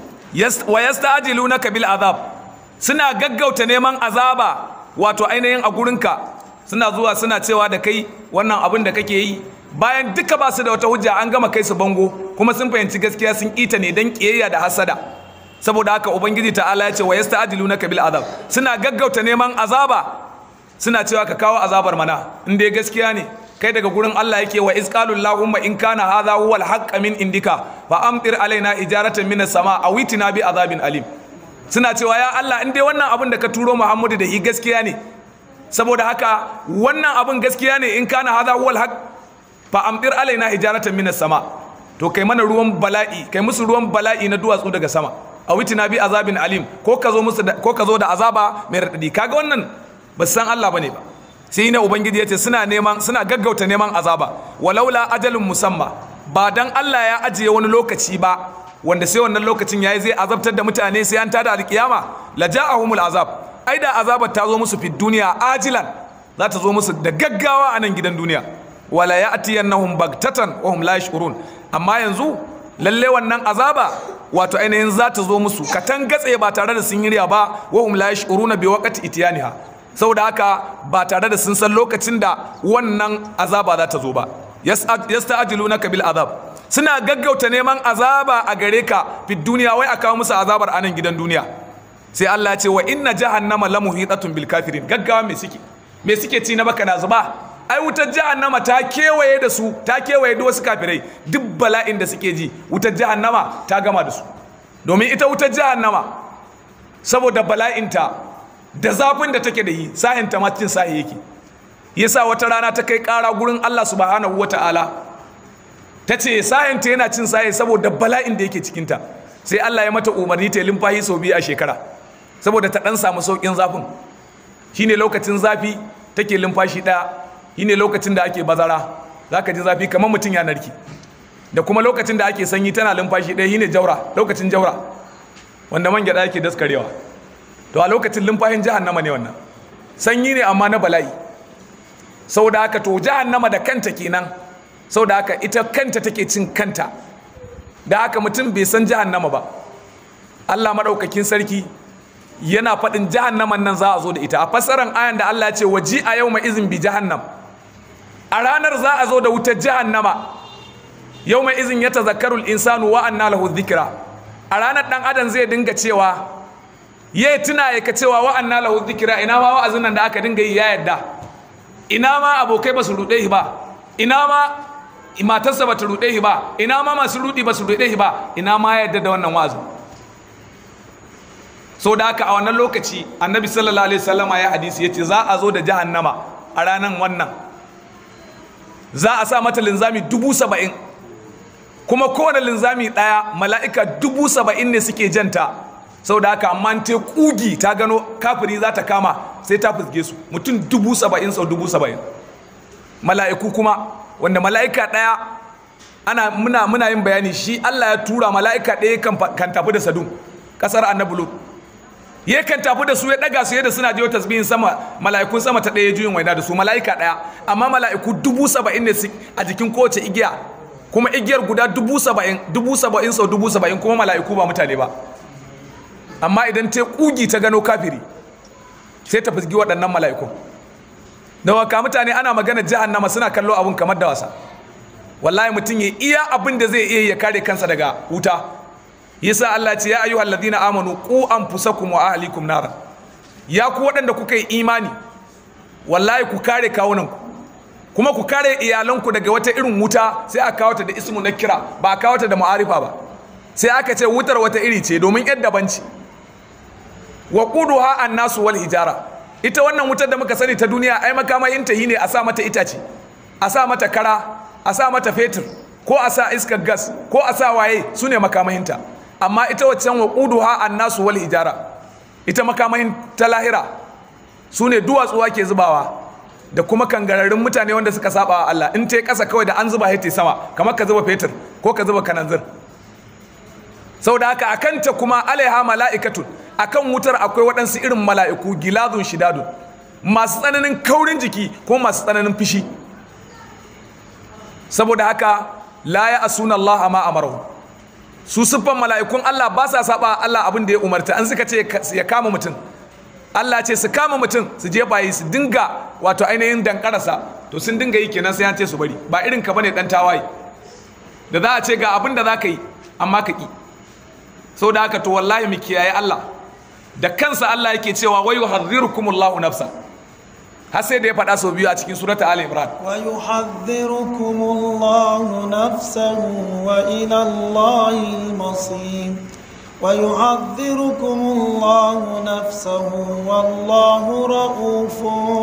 wa yasta'jilunaka bil azab suna gaggauta neman azaba wato ainihin a gurinka suna zuwa suna cewa da kai wannan abin da kake yi bayan duka ba su da wata hujja an gama kai su bango kuma sun fahimci gaskiya sun kita ne don kiyayya da hasada saboda haka ubangiji ta'ala ya ce wa yasta'jilunaka bil azab suna gaggauta neman azaba suna cewa ka kawo azabar mana in dai gaskiya ne kai daga gurin Allah yake wa isqalul lahumma in kana hadha huwa al min indika fa amtir alaina ijaratan minas sama aw itina bi azabin alim suna cewa ya Allah in dai wannan abin da ka turo Muhammadu da shi gaskiya ne saboda haka wannan abin gaskiya ne in kana hadha huwa al fa amtir alaina ijaratan minas sama to kai mana ruwan bala'i kai musu ruwan bala'i na duwatsu daga sama a witina bi azabin alim ko ka zo musu ko ka zo da azaba mai radadi kaga wannan ba san Allah bane ba sai na ubangiji yace suna neman suna gaggauta neman azaba walaula ajalun musamma ba dan Allah ya ajiye wani lokaci ba wanda sai wannan lokacin yayi zai azabtar da mutane sai an tada alkiyama la ja'ahumul azab ai da azabar ta zo musu fi duniya ajilan za ta zo musu da gaggawa a nan gidan duniya wala ya'tiyannahum bagtatan wa hum la yash'urun amma yanzu lalle wannan azaba wato ainihin za ta zo musu katan gatse ba tare da sun yirya ba wa hum la yash'uruna bi waqti itiyaniha saboda haka ba tare da sun san lokacin da wannan azaba za ta zo ba yasta'jilunaka bil azab suna gaggauta neman azaba a gare ka fi duniya wai a kawo musu azabar anan gidan duniya sai Allah ya ce wa inna jahannama lamuhitatun bil kafirin gaggawa me suke me suke ci na baka na zuba ai wutar jahannama ta kewaye da su ta kewaye da wasu kafirai duk bala'in da suke ji wutar jahannama ta gama da su domin ita wutar jahannama saboda bala'inta da zafin da take da yi sahin ta cin sahi yake yasa wata rana ta kai kara gurin Allah subhanahu wata'ala ta ce sahin ta yana cin sahi saboda bala'in da yake cikinta sai Allah ya mata umarni ta limfahi sau biyu a shekara saboda ta dan samu saukin zafin shine lokacin zafi take limfashi daya shine lokacin da ake bazara za ka ji zafi kamar mutum ya narki da kuma lokacin da ake sanyi tana lumfashi ɗaya shine jaura lokacin jaura wanda man gyaɗa yake daskarewa to a lokacin lumfashin jahannama ne wannan sanyi ne amma na bala'i sau da haka to jahannama da kanta kenan sau da haka ita kanta take cin kanta da haka mutum bai san jahannama ba Allah maɗaukakin sarki yana faɗin jahannaman nan za a zo da ita a fassarar ayan da Allah ya ce waji a yau ma izin bi jahannam a ranar za a zo da wutar jahannama yau mai izin ya tazakkarul insanu wa anna lahu dhikra a ranar dan adam zai dinga cewa yayi tuna ya ka cewa wa anna lahu dhikra ina ma wa'azin nan da aka dinga yi ya yadda ina ma abokai ba su rude shi ba ina ma matarsa ba ta ruɗe shi ba ina ma masu ruɗi ba su ruɗe shi ba ina ma ya yarda da wannan wa'azin so da haka a wannan lokaci annabi sallallahu alaihi wasallama ya hadisi yace za a zo da jahannama a ranan wannan za a sa mata linzami dubu saba'in kuma kowane linzami ɗaya mala'ika dubu saba'in ne suke janta sau da haka amma ta kugi ta gano kafiri za ta kama sai ta fuske su mutum dubu saba'in sau dubu saba'in mala'iku kuma wanda mala'ika ɗaya ana muna muna yin bayani shi Allah ya tura mala'ika ɗaya kan tafi da sadun ƙasar annabi lut ya kan tafi da su ya ɗaga su yadda suna jiyo tasbihin sama mala'ikun sama ta ɗaya juyin waina da su mala'ika ɗaya amma mala'iku dubu saba'in ne a jikin kowace igiya kuma igiyar guda dubu saba'in dubu saba'in sau dubu saba'in kuma mala'iku ba mutane ba amma idan ta kugi ta gano kafiri sai ta fusgi waɗannan mala'ikun da waka mutane ana magana jahannama suna kallo abun kamar da wasa wallahi mutum ya iya abin da zai iya ya kare kansa daga wuta yasa Allah ce ya ayyuhal ladina amanu qu anfusakum wa ahlikum nara ya ku waɗanda kuka yi imani wallahi ku kare kawunanku kuma ku kare iyalanku daga wata irin wuta sai aka kawo ta da ismu na kira ba a kawo ta da ma'arifa ba sai aka ce wutar wata iri ce domin yadda banci wa quduha annasu wal hijara ita wannan wutar da muka sani ta duniya ai makamayin ta ne a sa mata itace a sa mata kara a sa mata fetur ko a sa iskar gas ko a sa waye su ne makamahinta amma ita waccan wa quduha annasu wal hijara ita makamahin ta lahira su ne duwatsu ke zubawa da kuma kangararrun mutane wanda suka saba wa Allah in ta yi ƙasa kawai da an zuba ta sama kamar ka zuba fetur ko ka zuba kananzir sau da haka akan ta kuma alaiha mala'ikatun akan wutar akwai waɗansu irin mala'iku gilazun shidadun masu tsananin kaurin jiki ko masu tsananin fishi saboda haka la ya asuna Allah ma amarahu su siffan mala'ikun Allah ba sa saba Allah abin da ya umarta an suka ce ya kama mutum Allah ce su kama mutum su je bayi su dinga wato ainihin dankarasa to sun dinga yi kenan sai an ce su bari ba irin ka bane dan tawaye da za a ce ga abin da za ka yi amma ka ki sau da haka to wallahi mu kiyaye Allah da kansa Allah yake cewa wayu hadhirukumullahu nafsa har sai da ya faɗa sau biyu a cikin surata Ali Imran ويحذركم الله نفسه وإلى الله المصير ويحذركم الله نفسه والله رؤوف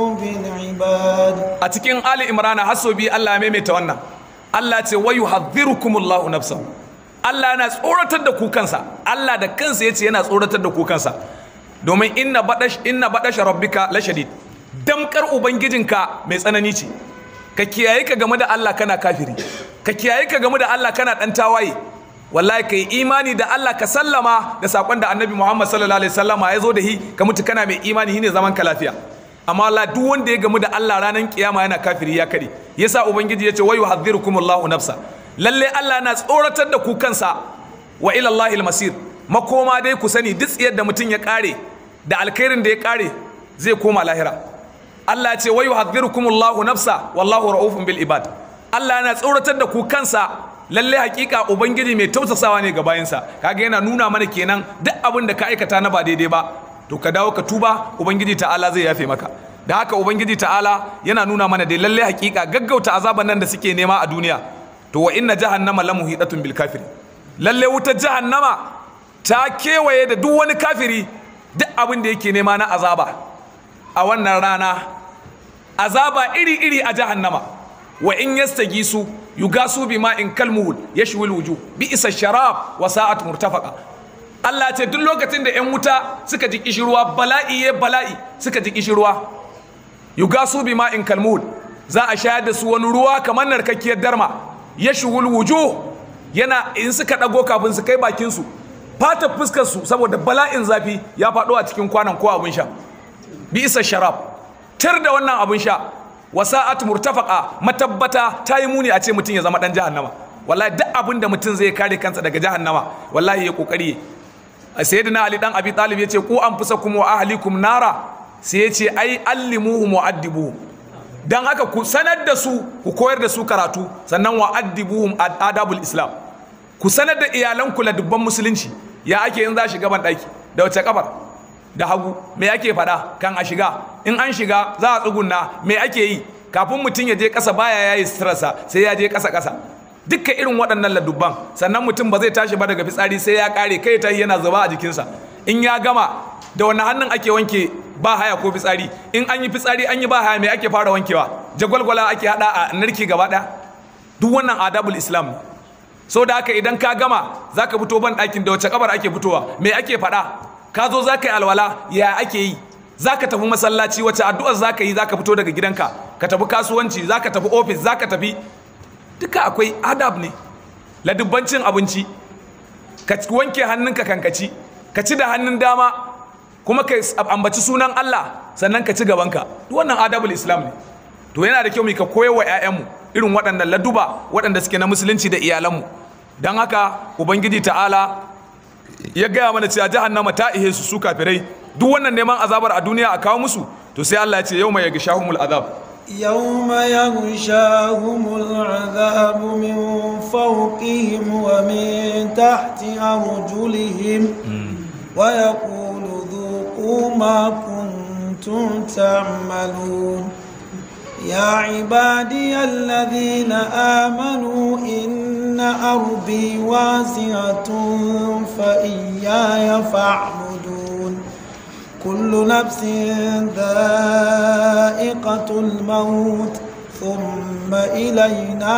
بالعباد a cikin Ali Imran har sau biyu Allah ya maimaita wannan Allah ce wayu hadhirukumullahu nafsahu Allah yana tsoratar da ku kansa Allah da kansa yace yana tsoratar da ku kansa domin inna badash inna badash rabbika la shadid damkar ubangijinka mai tsanani ce ka kiyaye ka game da Allah kana kafiri ka kiyaye ka game da Allah kana dan tawaye wallahi kai imani da Allah ka sallama da sakon da Annabi Muhammad sallallahu alaihi wasallama ya zo da hi ka mutu kana mai imani shine zaman ka lafiya amma Allah duk wanda ya gamu da Allah ranar kiyama yana kafiri ya kare yasa ubangiji yace wayu hadhirukumullahu nafsa lalle Allah na tsoratar da ku kansa wa ila Allahil masir makoma dai ku sani duk tsiyar da mutum ya kare da alkhairin da ya kare zai koma lahira Allah ya ce wayu hadhirukumullahu nafsa wallahu raufun bil ibad Allah yana tsoratar da ku kansa lalle hakika ubangiji mai tausasawa ne ga bayansa kaga yana nuna mana kenan duk abin da ka aikata na ba daidai ba to ka dawo ka tuba ubangiji ta'ala zai yafe maka da haka ubangiji ta'ala yana nuna mana dai lalle hakika gaggauta azaban nan da suke nema a duniya to wa inna jahannama la muhidatun bil kafiri lalle wutar jahannama ta kewaye da duk wani kafiri duk abin da yake nema na azaba a wannan rana azaba iri iri a jahannama wa in yastagisu yugasu bima in kalmuhul yashwil wujuh bi isa sharab wa sa'at murtafaqa Allah ce duk lokacin da 'yan wuta suka ji kishirwa bala'i ya bala'i suka ji kishirwa yugasu bima in kalmuhul za a shayar da su wani ruwa kamar narkakkiyar darma ya shugul wujo yana in suka ɗago kafin su kai bakinsu fata fuskar su saboda bala'in zafi ya faɗo a cikin kwanan ko abin sha bi isa sharab tar da wannan abin sha wasa'at murtafaqa matabbata ta yi muni a ce mutum ya zama dan jahannama wallahi duk abin da mutum zai kare kansa daga jahannama wallahi ya kokari sayyidina ali dan abi talib yace ku anfusakum wa ahlikum nara sai yace ai allimuhum wa addibuhum dan haka ku sanar da su ku koyar da su karatu sannan wa addibuhum adabul islam ku sanar da iyalanku la dubban musulunci ya ake yin za shiga ban daki da wace kafar da hagu me ake faɗa kan a shiga in an shiga za a tsugunna me ake yi kafin mutum ya je ƙasa baya yayi stressa sai ya je ƙasa ƙasa dukkan irin waɗannan ladubban sannan mutum ba zai tashi ba daga fitsari sai ya ƙare kai ta yana zuba a jikinsa in ya gama da wani hannun ake wanke ba haya ko fitsari in an yi fitsari an yi ba haya mai ake fara wankewa jagwalgwala ake hada a narki gaba ɗaya duk wannan adabul islam ne so da haka idan ka gama za ka fito ban ɗakin da wace kabar ake fitowa me ake faɗa ka zo za ka yi alwala ya ake yi za ka tafi masallaci wace addu'ar za ka yi za ka fito daga gidanka ka tafi kasuwanci za ka tafi ofis za ka tafi duka akwai adab ne ladubbancin abinci ka wanke hannunka kankaci ka ci da hannun dama kuma ka ambaci sunan Allah sannan ka ci gabanka duk wannan adabul islam ne to yana da kyau mu ka koyar wa 'ya'yanmu irin waɗannan laduba waɗanda suke na musulunci da iyalanmu don haka ubangiji ta'ala ya gaya mana cewa jahannama ta ihe su su kafirai duk wannan neman azabar a duniya a kawo musu to sai Allah ya ce yau mai yaga shahumul azab يوم يغشاهم العذاب من فوقهم ومن تحت أرجلهم ويقول ذوقوا ما كنتم تعملون يا عبادي الذين آمنوا إن أرضي واسعة فإياي فاعبدون كل نفس ذائقة الموت ثم إلينا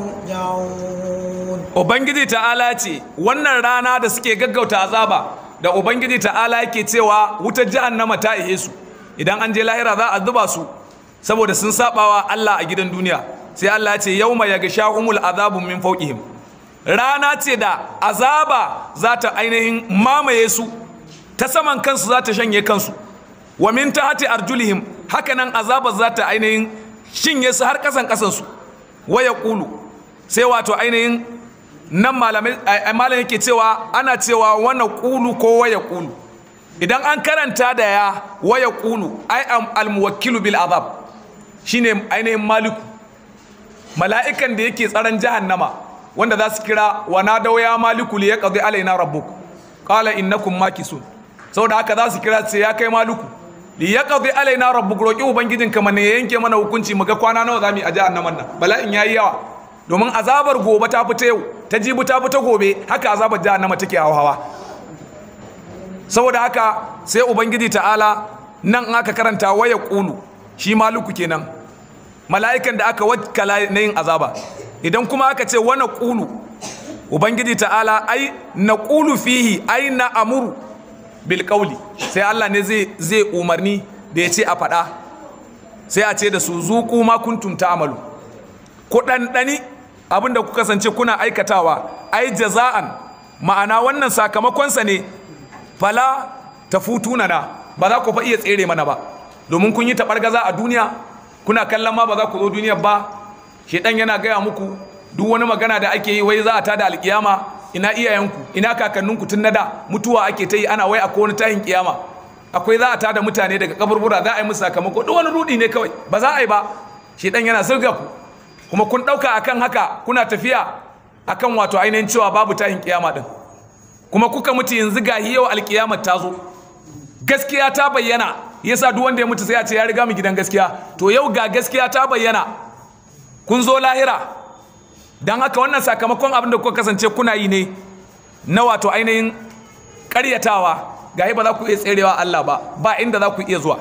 ترجعون Ubangiji ta'ala ce wannan rana da suke gaggauta azaba da Ubangiji ta'ala yake cewa wutar jahannama ta ihe su idan an je lahira za a zuba su saboda sun sabawa Allah a gidan duniya sai Allah ya ce yauma yaghshahumul azabu min fawqihim rana ce da azaba za ta ainihin mamaye su ta saman kansu za ta shanye kansu wa min tahti arjulihim hakanan azaba za ta ainihin shinye su har kasan kasansu waya kulu sai wato ainihin nan malamai malam yake cewa ana cewa wana kulu ko waya kulu idan an karanta da ya waya kulu ai almuwakkilu bil azab shine ainihin maliku mala'ikan da yake tsaron jahannama wanda za su kira wa nadaw ya maliku li yaqdi alaina rabbuk qala innakum makisun saboda haka za su kira sai ya kai maliku li yaqdi alaina rabbuk roki ubangijin ka mana yanke mana hukunci muga kwana nawa zamu yi a jahannaman nan bala'in yayi yawa domin azabar gobe ta fita yau ta jibi ta fita gobe haka azabar jahannama take hawa saboda haka sai ubangiji ta'ala nan aka karanta waya kulu shi maluku kenan mala'ikan da aka wakala na yin azaba idan kuma aka ce wani kulu ubangiji ta'ala ai na kulu fihi ai na amuru bil sai Allah ne zai umarni da ya ce a faɗa sai a ce da su zuku ma kuntum ta'malu ku ɗanɗani abinda ku kasance kuna aikatawa ai jaza'an ma'ana wannan sakamakonsa ne fala tafutuna na ba za ku fa iya tsere mana ba domin kun yi taɓargaza a duniya kuna kallon ma ba za ku zo duniya ba shedan yana gaya muku duk wani magana da ake yi wai za a tada alkiyama ina iyayenku ina kakanninku tun na da mutuwa ake ta yi ana wai akwai wani tahin kiyama akwai za a tada mutane daga kaburbura za a yi musu sakamako duk wani rudi ne kawai ba za a yi ba shedan yana sirga ku kuma kun ɗauka akan haka kuna tafiya akan wato ainihin cewa babu tahin kiyama din kuma kuka mutu yanzu ga yau alkiyamar ta zo gaskiya ta bayyana yasa duk wanda ya mutu sai a ce ya riga mu gidan gaskiya to yau ga gaskiya ta bayyana kun zo lahira don haka wannan sakamakon abin da kuka kasance kuna yi ne na wato ainihin karyatawa ga ba za ku iya tserewa Allah ba ba inda za ku iya zuwa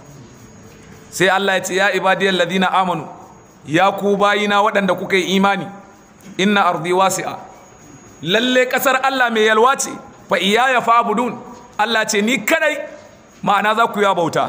sai Allah ya ce ya ibadiyar ladina amanu ya ku bayina waɗanda kuka yi imani inna ardi wasi'a lalle ƙasar Allah mai yalwa ce fa iyaya fa'budun Allah ce ni kadai ma'ana za ku ya bauta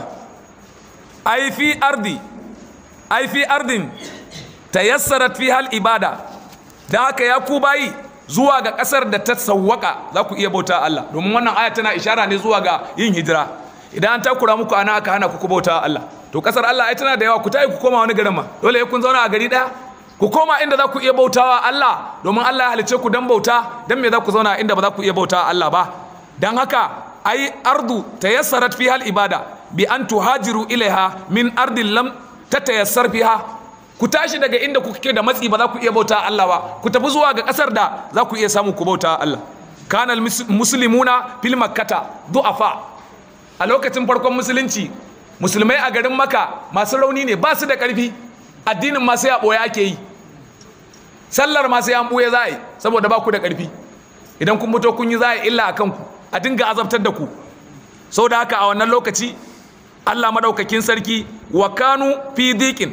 ai fi ardi ai fi ardin tayassarat fi hal ibada da haka ya ku bayi zuwa ga kasar da ta sawwaka za ku iya bauta Allah domin wannan aya tana ishara ne zuwa ga yin hijira idan an takura muku ana aka hana ku bauta Allah to kasar Allah ai tana da yawa ku tayi ku koma wani garin ma dole kun zauna a gari daya ku koma inda za ku iya bautawa Allah domin Allah ya halice ku dan bauta dan me za ku zauna inda ba za ku iya bautawa Allah ba dan haka ai ardu tayassarat fi hal ibada bi an tuhajiru ilaiha min ardin lam tatayassar fiha ku tashi daga inda kuke da matsi ba za ku iya bauta Allah ba ku tafi zuwa ga kasar da za ku iya samu ku bauta Allah kana muslimuna fil makkata du'afa a lokacin farkon musulunci musulmai a garin maka masu rauni ne ba su da karfi addinin ma sai a ɓoye ake yi sallar ma sai an ɓoye za a yi saboda ba ku da ƙarfi idan kun fito kun yi za a yi illa a kanku a dinga azabtar da ku sau da haka a wannan lokaci allah maɗaukakin sarki wa kanu fi diƙin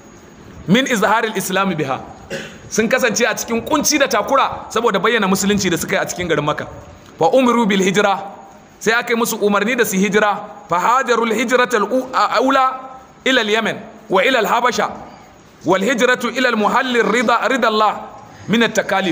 min izharil islami biha sun kasance a cikin kunci da takura saboda bayyana musulunci da suka yi a cikin garin maka wa umiru bil hijira sai aka yi musu umarni da su hijira fa hajarul hijratal ula ila yemen wa ila habasha wal hijratu ila muhallin rida ridallah min at takalif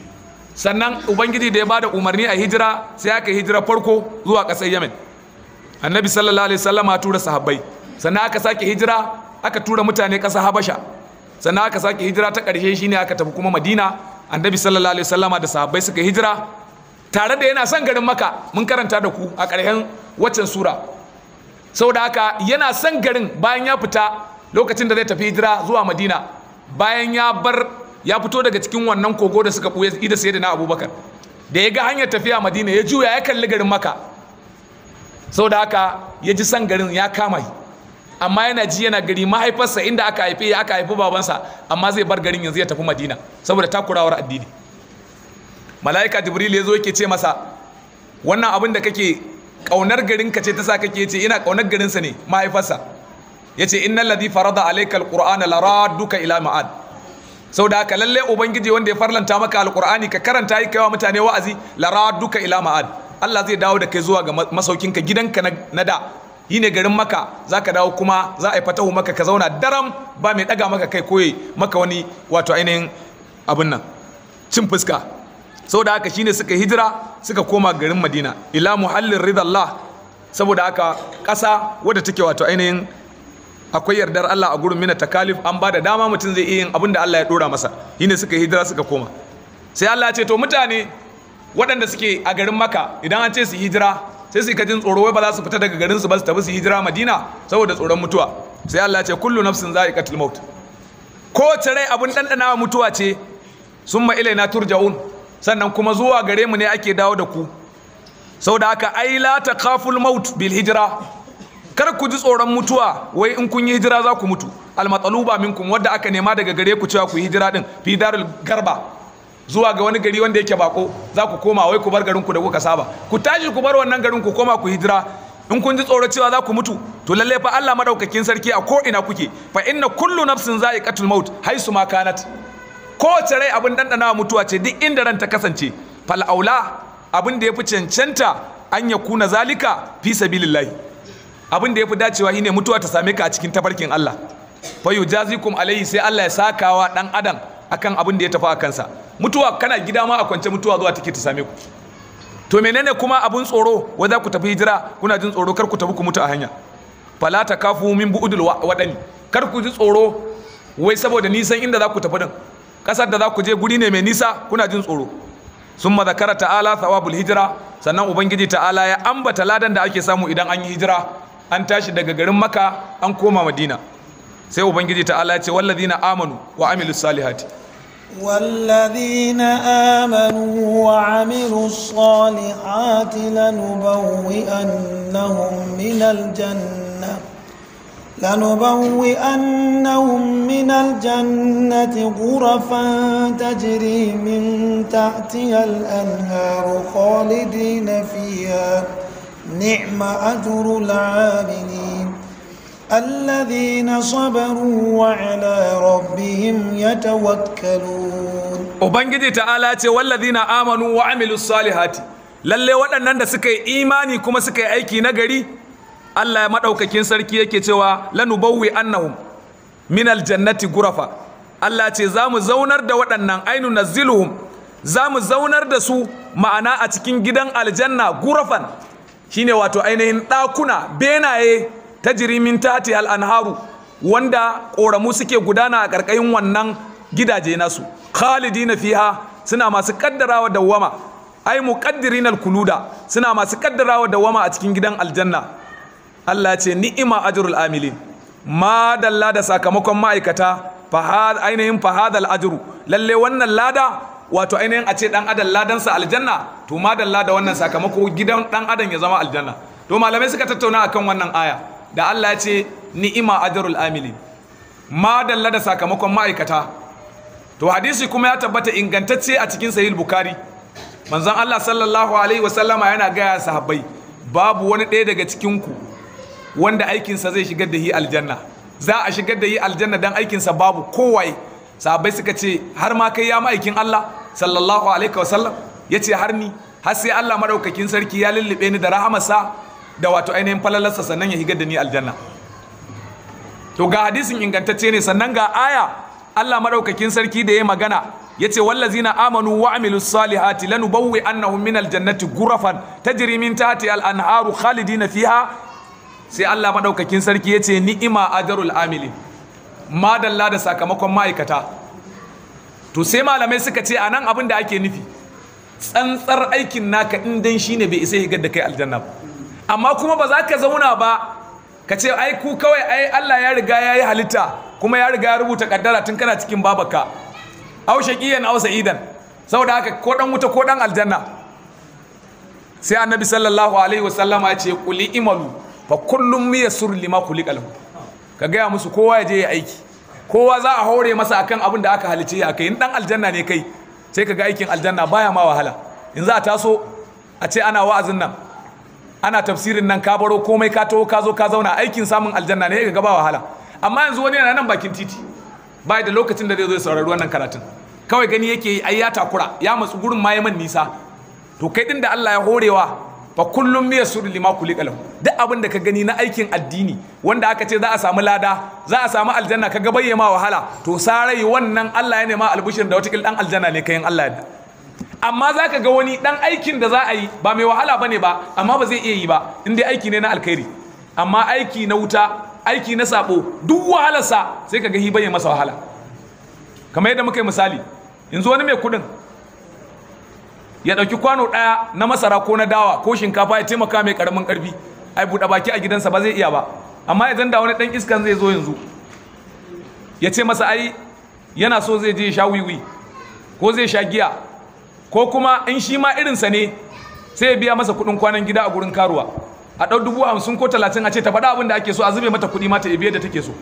sannan ubangiji da ya bada umarni a hijira sai aka hijira farko zuwa ƙasar yemen annabi sallallahu alaihi wasallama tura sahabbai sannan aka sake hijira aka tura mutane ƙasar habasha sannan aka sake hijira ta ƙarshe shine aka tafi kuma madina annabi sallallahu alaihi wasallama da sahabbai suka hijira tare da yana son garin maka mun karanta da ku a ƙarshen waccan sura saboda haka yana son garin bayan ya fita lokacin da zai tafi hijira zuwa madina bayan ya bar ya fito daga cikin wannan kogo da suka ɓuya ida sai da na abubakar da ya ga hanyar tafiya madina ya juya ya kalli garin maka saboda haka ya ji son garin ya kama amma yana ji yana gari mahaifarsa inda aka haife ya aka haifi babansa amma zai bar garin yanzu ya tafi madina saboda takurawar addini mala'ika jibril ya zo yake ce masa wannan abin da kake kaunar garin ka ce ta sa kake ce ina kaunar garinsa ne mahaifarsa ya ce innal ladhi farada alaykal qur'ana laraduka ila ma'ad saboda haka lalle ubangiji wanda ya farlanta maka alqur'ani ka karanta yi kaiwa mutane wa'azi laraduka ila ma'ad Allah zai dawo da kai zuwa ga masaukinka gidanka na da yi ne garin maka za ka dawo kuma za a yi fatahu maka ka zauna daram ba mai daga maka kai koyi maka wani wato ainihin abin nan cin fuska saboda haka shine suka hijira suka koma garin madina ila muhallin ridallah saboda haka ƙasa wadda take wato ainihin akwai yardar Allah a gurin mina takalif an ba da dama mutum zai iya yin abin da Allah ya dora masa shine suka hijira suka koma sai Allah ya ce to mutane waɗanda suke a garin maka idan an ce su hijira sai su jin tsoro wai ba za su fita daga garin su ba su tafi su hijira madina saboda tsoron mutuwa sai Allah ya ce kullu nafsin za'iqatul maut ko rai abun dandana mutuwa ce summa ilaina turja'un sannan kuma zuwa gare mu ne ake dawo da ku saboda haka ai la takhaful maut bil hijra kar ku ji tsoron mutuwa wai in kun yi hijira za ku mutu al matsaluba minkum wadda aka nema daga gare ku cewa ku yi hijira din fi darul garba zuwa ga wani gari wanda yake bako za ku koma wai ku bar garin ku da kuka saba ku tashi ku bar wannan garin ku koma ku hijira in kun ji tsoro cewa za ku mutu to lalle fa Allah madaukakin sarki a ko ina kuke fa inna kullu nafsin za'iqatul maut haisu ma kanat kowace rai abin dandana mutuwa ce duk inda ran ta kasance fal aula abin da yafi cancanta an ya kuna zalika fi sabilillahi abin da yafi dacewa shine mutuwa ta same ka a cikin tabarkin Allah fa yujazikum alaihi sai Allah ya sakawa dan adam akan abin da ya tafi a kansa mutuwa kana gida ma a kwance mutuwa zuwa take ta same ku to menene kuma abun tsoro wai za ku tafi hijira kuna jin tsoro kar ku tafi ku mutu a hanya fala ta kafu min bu'udul wadani kar ku ji tsoro wai saboda nisan inda za ku tafi din kasar da za ku je guri ne mai nisa kuna jin tsoro summa zakara ta'ala thawabul hijira sannan ubangiji ta'ala ya ambata ladan da ake samu idan an yi hijira an tashi daga garin maka an koma madina sai ubangiji ta'ala ya ce wallazina amanu wa amilus salihati والذين آمنوا وعملوا الصالحات لنبوئنهم من الجنة لنبوئنهم من الجنة غرفا تجري من تحتها الأنهار خالدين فيها نعم أجر العاملين الذين صبروا وعلى ربهم يتوكلون ubangiji ta'ala ce wallazina amanu wa amilus salihati lalle waɗannan da suka yi imani kuma suka yi aiki na gari Allah ya madaukakin sarki yake cewa lanubawwi annahum min aljannati gurafa Allah ce za mu zaunar da waɗannan ainu naziluhum za mu zaunar da su ma'ana a cikin gidan aljanna gurafan shine wato ainihin ɗakuna benaye ta jirimin tati al'anharu wanda ƙoramu suke gudana a ƙarƙashin wannan gidaje nasu khalidina fiha suna masu kaddarawa dawwama ai muqaddirin alkuluda suna masu kaddarawa dawwama a cikin gidan aljanna Allah ce ni'ima ajrul amilin ma dalla da sakamakon ma'aikata fa ainihin fa hadal ajru lalle wannan lada wato ainihin a ce dan adam ladansa aljanna to ma dalla da wannan sakamako gidan dan adam ya zama aljanna to malamai suka tattauna akan wannan aya da Allah ya ce ni'ima ajrul amilin madalla da sakamakon ma'aikata to hadisi kuma ya tabbata ingantacce a cikin sahih bukhari manzon Allah sallallahu alaihi wasallama yana gaya sahabbai babu wani ɗaya daga cikin ku wanda aikinsa zai shigar da yi aljanna za a shigar da yi aljanna dan aikinsa babu kowai sahabbai suka ce har ma kai ya ma'aikin Allah sallallahu alaihi wasallam ya ce har ni har sai Allah madaukakin sarki ya lullube ni da rahamarsa da wato ainihin falalarsa sannan ya higar da ni aljanna to ga hadisin ingantacce ne sannan ga aya Allah madaukakin sarki da ya magana ya ce wallazina amanu wa amilus salihati lanubawwi annahum min aljannati gurafan tajri min tahti al-anharu khalidina fiha sai Allah madaukakin sarki ya ce ni'ima ajrul amilin madalla da sakamakon ma'aikata to sai malamai suka ce anan abin da ake nufi tsantsar aikin naka in dan shine bai isa higar da kai aljanna ba amma kuma ba za ka zauna ba ka ce ai ku kawai ai Allah ya riga ya yi halitta kuma ya riga ya rubuta kaddara tun kana cikin babaka au shaqiyan au sa'idan saboda haka ko dan wuta ko dan aljanna sai annabi sallallahu alaihi wasallam ya ce quli imalu fa kullum yassur lima khuliqa lahu ka gaya musu kowa ya je ya aiki kowa za a hore masa akan abin da aka halice ya kai in dan aljanna ne kai sai ka ga aikin aljanna baya ma wahala in za a taso a ce ana wa'azin nan ana tafsirin nan ka baro komai ka taho ka zo ka zauna aikin samun aljanna ne ga ba wahala amma yanzu wani yana nan bakin titi bai da lokacin da zai zo ya saurari wannan karatun kawai gani yake yi ai ya takura ya matsu gurin ma man nisa to kai din da Allah ya horewa fa kullum miya suru lima kuli kalam duk abin da ka gani na aikin addini wanda aka ce za a samu lada za a samu aljanna ka gabayye ma wahala to sarai wannan Allah ya nema albishir da wata dan aljanna ne kayan Allah yadda amma za ka ga wani dan aikin da za a yi ba mai wahala ba ne ba amma ba zai iya yi ba in dai aiki ne na alkhairi amma aiki na wuta aiki na sabo duk wahalarsa sai ka ga hi bayyana masa wahala kamar yadda muka yi misali yanzu wani mai kudin ya ɗauki kwano ɗaya na masara ko na dawa ko shinkafa ya taimaka mai ƙaramin ƙarfi ai buɗe baki a gidansa ba zai iya ba amma idan da wani ɗan iskan zai zo yanzu ya ce masa ai yana so zai je ya sha wiwi ko zai sha giya ko kuma in shi ma irinsa ne sai ya biya masa kuɗin kwanan gida a gurin karuwa a ɗau dubu hamsin ko talatin a ce ta faɗa abin da ake so a zube mata kuɗi mata ibiya da take so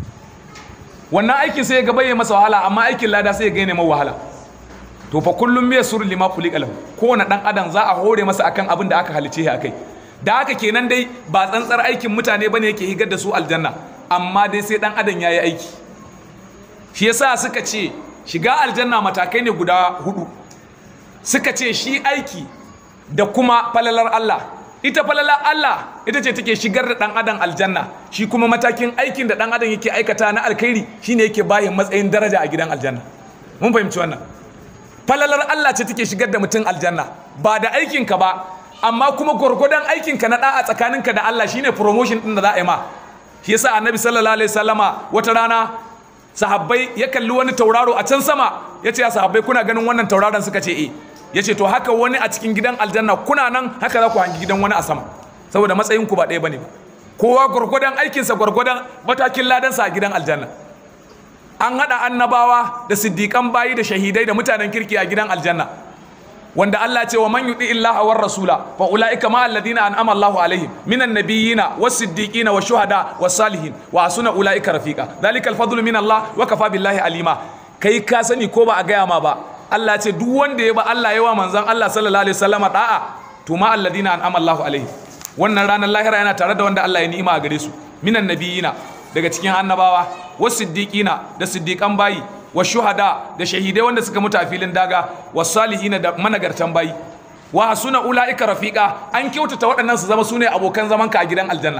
wannan aikin sai ya ga ya masa wahala amma aikin lada sai ya gaine mai wahala to fa kullum me sur lima kuli kalam kowane dan adam za a hore masa akan abin da aka halice shi akai da haka kenan dai ba tsantsar aikin mutane bane yake higar da su aljanna amma dai sai dan adam yayi aiki shi yasa suka ce shiga aljanna matakai ne guda hudu suka ce shi aiki da kuma falalar Allah ita falalar Allah ita ce take shigar da dan adam aljanna shi kuma matakin aikin da dan adam yake aikata na alkhairi shine yake bayin matsayin daraja a gidan aljanna mun fahimci wannan falalar Allah ce take shigar da mutum aljanna ba da aikinka ba amma kuma gwargwadon aikinka na da'a tsakaninka da Allah shine promotion din da za a yi ma shi yasa annabi sallallahu alaihi wasallama wata rana sahabbai ya kalli wani tauraro a can sama ya ce ya sahabbai kuna ganin wannan tauraron suka ce eh ya ce to haka wani a cikin gidan aljanna kuna nan haka za ku hangi gidan wani a sama saboda matsayinku ba ɗaya bane ba kowa gwargwadon aikinsa gwargwadon matakin ladansa a gidan aljanna an haɗa annabawa da siddiƙan bayi da shahidai da mutanen kirki a gidan aljanna wanda Allah ce wa man yuti illaha war rasula fa ulaika ma alladhina an'ama Allahu alaihim minan nabiyyina was siddiqina was shuhada was salihin wa asuna ulaika rafiqa dhalika al fadlu min Allah wa kafa billahi alima kai ka sani ko ba a gaya ma ba Allah ce duk wanda ya ba Allah yawa manzon Allah sallallahu alaihi wasallama da'a to ma alladhina an'ama Allahu alaihim wannan ranar lahira yana tare da wanda Allah ya ni'ima a gare su minan nabiyyina daga cikin annabawa wasu siddiƙina da siddiƙan bayi wa shuhada da shahidai wanda suka mutu a filin daga wa salihina da managartan bayi wa hasuna ula'ika rafiqa an kyautata waɗannan su zama su ne abokan zaman ka a gidan aljanna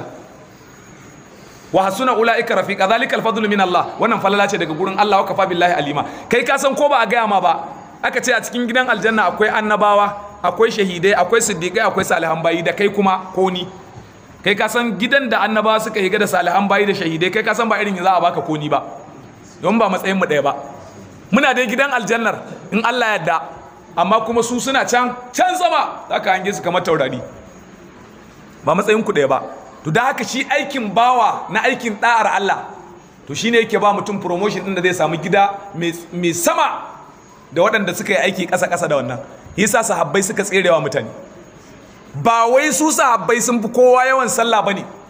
wa hasuna ula'ika rafiqa zalikal fadlu min Allah wannan falala ce daga gurin Allah wa kafa billahi alima kai ka san ko ba a gaya ma ba aka ce a cikin gidan aljanna akwai annabawa akwai shahidai akwai siddiƙai akwai salihan bayi da kai kuma ko ni kai ka san gidan da annaba suka higa da salihan bayi da shahidai kai ka san ba irin za a baka koni ba don ba matsayin mu ɗaya ba muna dai gidan aljannar in Allah yadda amma kuma su suna can can sama za ka hange su kamar taurari ba matsayin ku ɗaya ba to da haka shi aikin bawa na aikin ɗa'ar Allah to shine yake ba mutum promotion ɗin da zai samu gida mai sama da waɗanda suka yi aiki ƙasa-ƙasa da wannan yasa sahabbai suka tserewa mutane ba wai su sahabbai sun fi kowa yawan sallah bane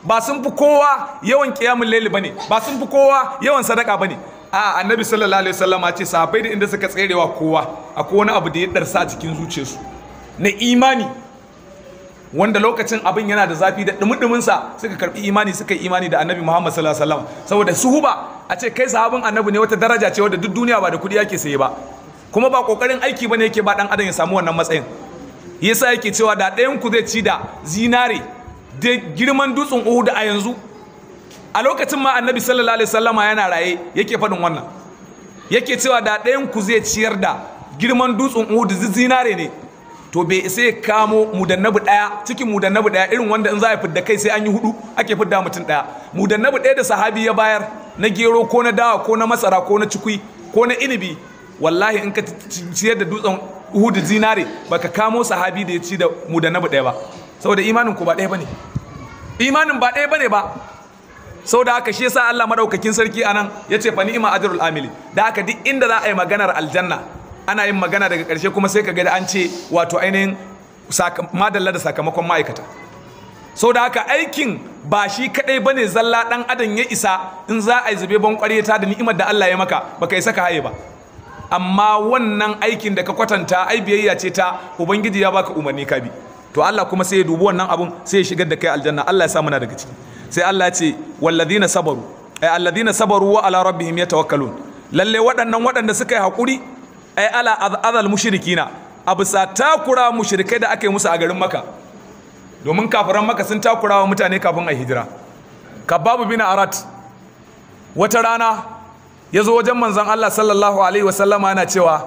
ba sun fi kowa yawan kiyamun laili bane ba sun fi kowa yawan sadaka bane a annabi sallallahu alaihi wasallam ce sahabbai da inda suka tserewa kowa akwai wani abu da ya darsa a cikin zuciyarsu na imani wanda lokacin abin yana da zafi da dumudumin sa suka karbi imani suka yi imani da annabi Muhammad sallallahu alaihi wasallam saboda suhuba a ce kai sahabin annabi ne wata daraja ce wadda duk duniya ba da kudi yake saye ba kuma ba kokarin aiki bane yake ba dan adam ya samu wannan matsayin yasa yake cewa da ɗayan ku zai ci da zinare da girman dutsen Uhud a yanzu a lokacin ma annabi sallallahu alaihi wasallama yana raye yake faɗin wannan yake cewa da ɗayan ku zai ciyar da girman dutsen Uhud zinare ne to bai sai kamo mudannabi ɗaya cikin mudannabi ɗaya irin wanda in za a fidda kai sai an yi hudu ake fidda mutum ɗaya mudannabi ɗaya da sahabi ya bayar na gero ko na dawa ko na masara ko na cikui ko na inibi wallahi in ka ciyar da dutsen Uhud zinare baka kamo sahabi da ya ci da mudannabi ɗaya ba saboda imanin ku ba ɗaya bane imanin ba ɗaya bane ba sau da haka shi yasa Allah madaukakin sarki anan ya ce fa ni'ma ajrul amili da haka duk inda za a yi maganar aljanna ana yin magana daga ƙarshe kuma sai ka ga da an ce wato ainihin madalla da sakamakon ma'aikata sau da haka aikin ba shi kadai bane zalla dan adam ya isa in za a yi zube ban ta da ni'imar da Allah ya maka baka isa ka haye ba amma wannan aikin da ka kwatanta ai biyayya ce ta ubangiji ya baka umarni ka bi to Allah kuma sai ya dubi wannan abun sai ya shigar da kai aljanna Allah ya sa muna daga ciki sai Allah ya ce walladina sabaru ay alladina sabaru wa ala rabbihim yatawakkalun lalle waɗannan waɗanda suka yi hakuri ay ala azal mushrikina a bisa takura mushrikai da aka yi musu a garin maka domin kafiran maka sun takura wa mutane kafin a hijira kababu bin arat wata rana ya zo wajen manzon Allah sallallahu alaihi wasallama yana cewa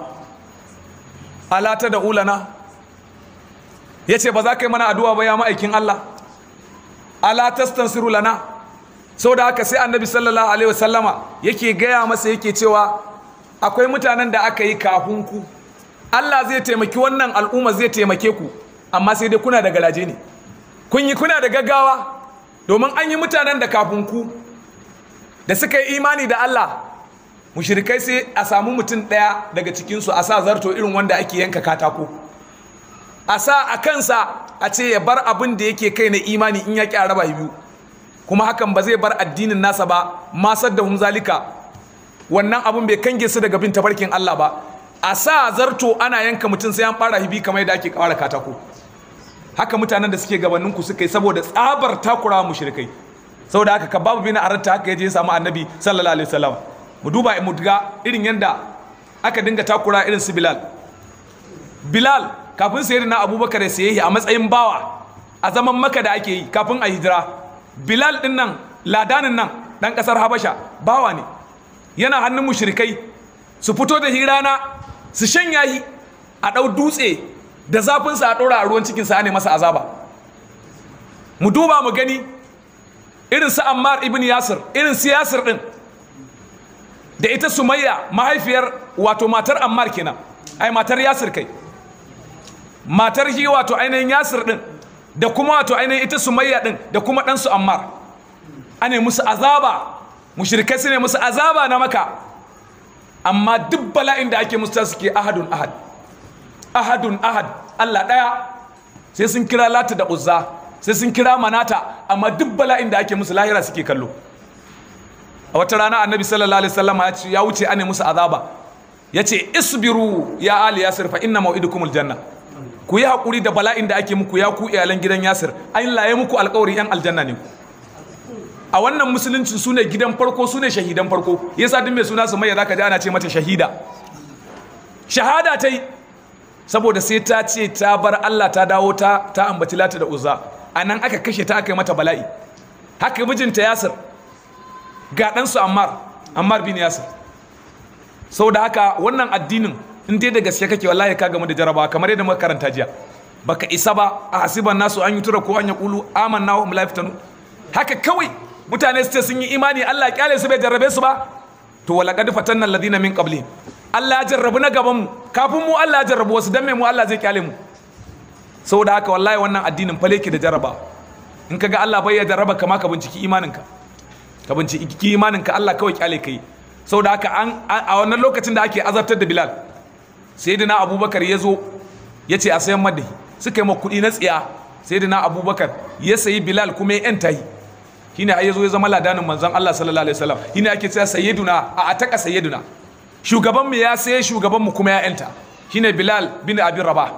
ala ta da ulana ya ce ba za ka yi mana addu'a ba ya ma'aikin Allah ala tastansiru lana sau da haka sai annabi sallallahu alaihi wasallama yake gaya masa yake cewa akwai mutanen da aka yi kafin ku Allah zai taimaki wannan al'umma zai taimake ku amma sai dai kuna da garaje ne kun yi kuna da gaggawa domin an yi mutanen da kafin ku da suka yi imani da Allah mushrikai sai a samu mutum ɗaya daga cikinsu a sa zarto irin wanda ake yanka katako a sa a kansa a ce ya bar abin da yake kai na imani in ya ƙi a raba biyu kuma hakan ba zai bar addinin nasa ba masar da zalika wannan abin bai kange su daga bin tabarkin Allah ba a sa zarto ana yanka mutum sai an fara hibi kamar yadda ake kawara katako haka mutanen da suke gabanin ku suka yi saboda tsabar takurawa mushrikai saboda haka kababu bin aratta haka yaje ya samu annabi sallallahu alaihi wasallam mu duba mu ga irin yanda aka dinga takura irin su bilal bilal kafin sayar na abubakar ya saye a matsayin bawa a zaman maka da ake yi kafin a hijira bilal din nan ladanin nan dan kasar habasha bawa ne yana hannun mushrikai su fito da hirana su shanya yi a ɗau dutse da zafinsa a ɗora a ruwan cikinsa ne masa azaba mu duba mu gani irin su ammar ibn yasir irin su yasir ɗin da ita sumayya mahaifiyar wato matar ammar kenan ai matar yasir kai matar shi wato ainihin yasir ɗin da kuma wato ainihin ita sumayya ɗin da kuma ɗansu ammar ane musu azaba mushrikai su ne musu azaba na maka amma duk bala'in da ake musu suke ahadun ahad ahadun ahad Allah ɗaya sai sun kira lata da uzza sai sun kira manata amma duk bala'in da ake musu lahira suke kallo a wata rana annabi sallallahu alaihi wasallam ya wuce ane musu azaba ya ce isbiru ya ali yasir fa inna mau'idukumul janna ku yi haƙuri da bala'in da ake muku ya ku iyalan gidan yasir an laye muku alƙawari yan aljanna ne ku a wannan musulunci su ne gidan farko su ne shahidan farko yasa duk mai suna su mai zaka ji ana ce mata shahida shahada ta yi saboda sai ta ce ta bar Allah ta dawo ta ta ambaci lata da uzza a nan aka kashe ta aka yi mata bala'i haka mijinta yasir ga ɗansu ammar ammar bin yasir saboda haka wannan addinin in dai da gaske kake wallahi ka gamu da jaraba kamar yadda muka karanta jiya baka isa ba a hasiban nasu an yi tura ko an ya kulu amanna wa hum la yaftanu haka kawai mutane su ce sun yi imani Allah ya kyale su bai jarrabe su ba to wala qad fatanna alladhina min qabli Allah ya jarrabu na gaban mu kafin mu Allah ya jarrabu wasu dan me mu Allah zai kyale mu saboda haka wallahi wannan addinin fa yake da jarraba in kaga Allah bai ya jarraba kama ka binciki imaninka ka binciki imaninka Allah kawai kyale kai saboda haka an a wannan lokacin da ake azabtar da Bilal sayyidina Abubakar ya zo ya ce a sayan madahi suka yi ma kuɗi na tsiya sayyidina Abubakar ya sayi Bilal kuma ya yanta yi shine ai yazo ya zama ladanin manzon Allah sallallahu alaihi wasallam shine ake cewa sayyiduna a ataka sayyiduna shugaban mu ya sai shugaban mu kuma ya yanta shine Bilal bin Abi Rabah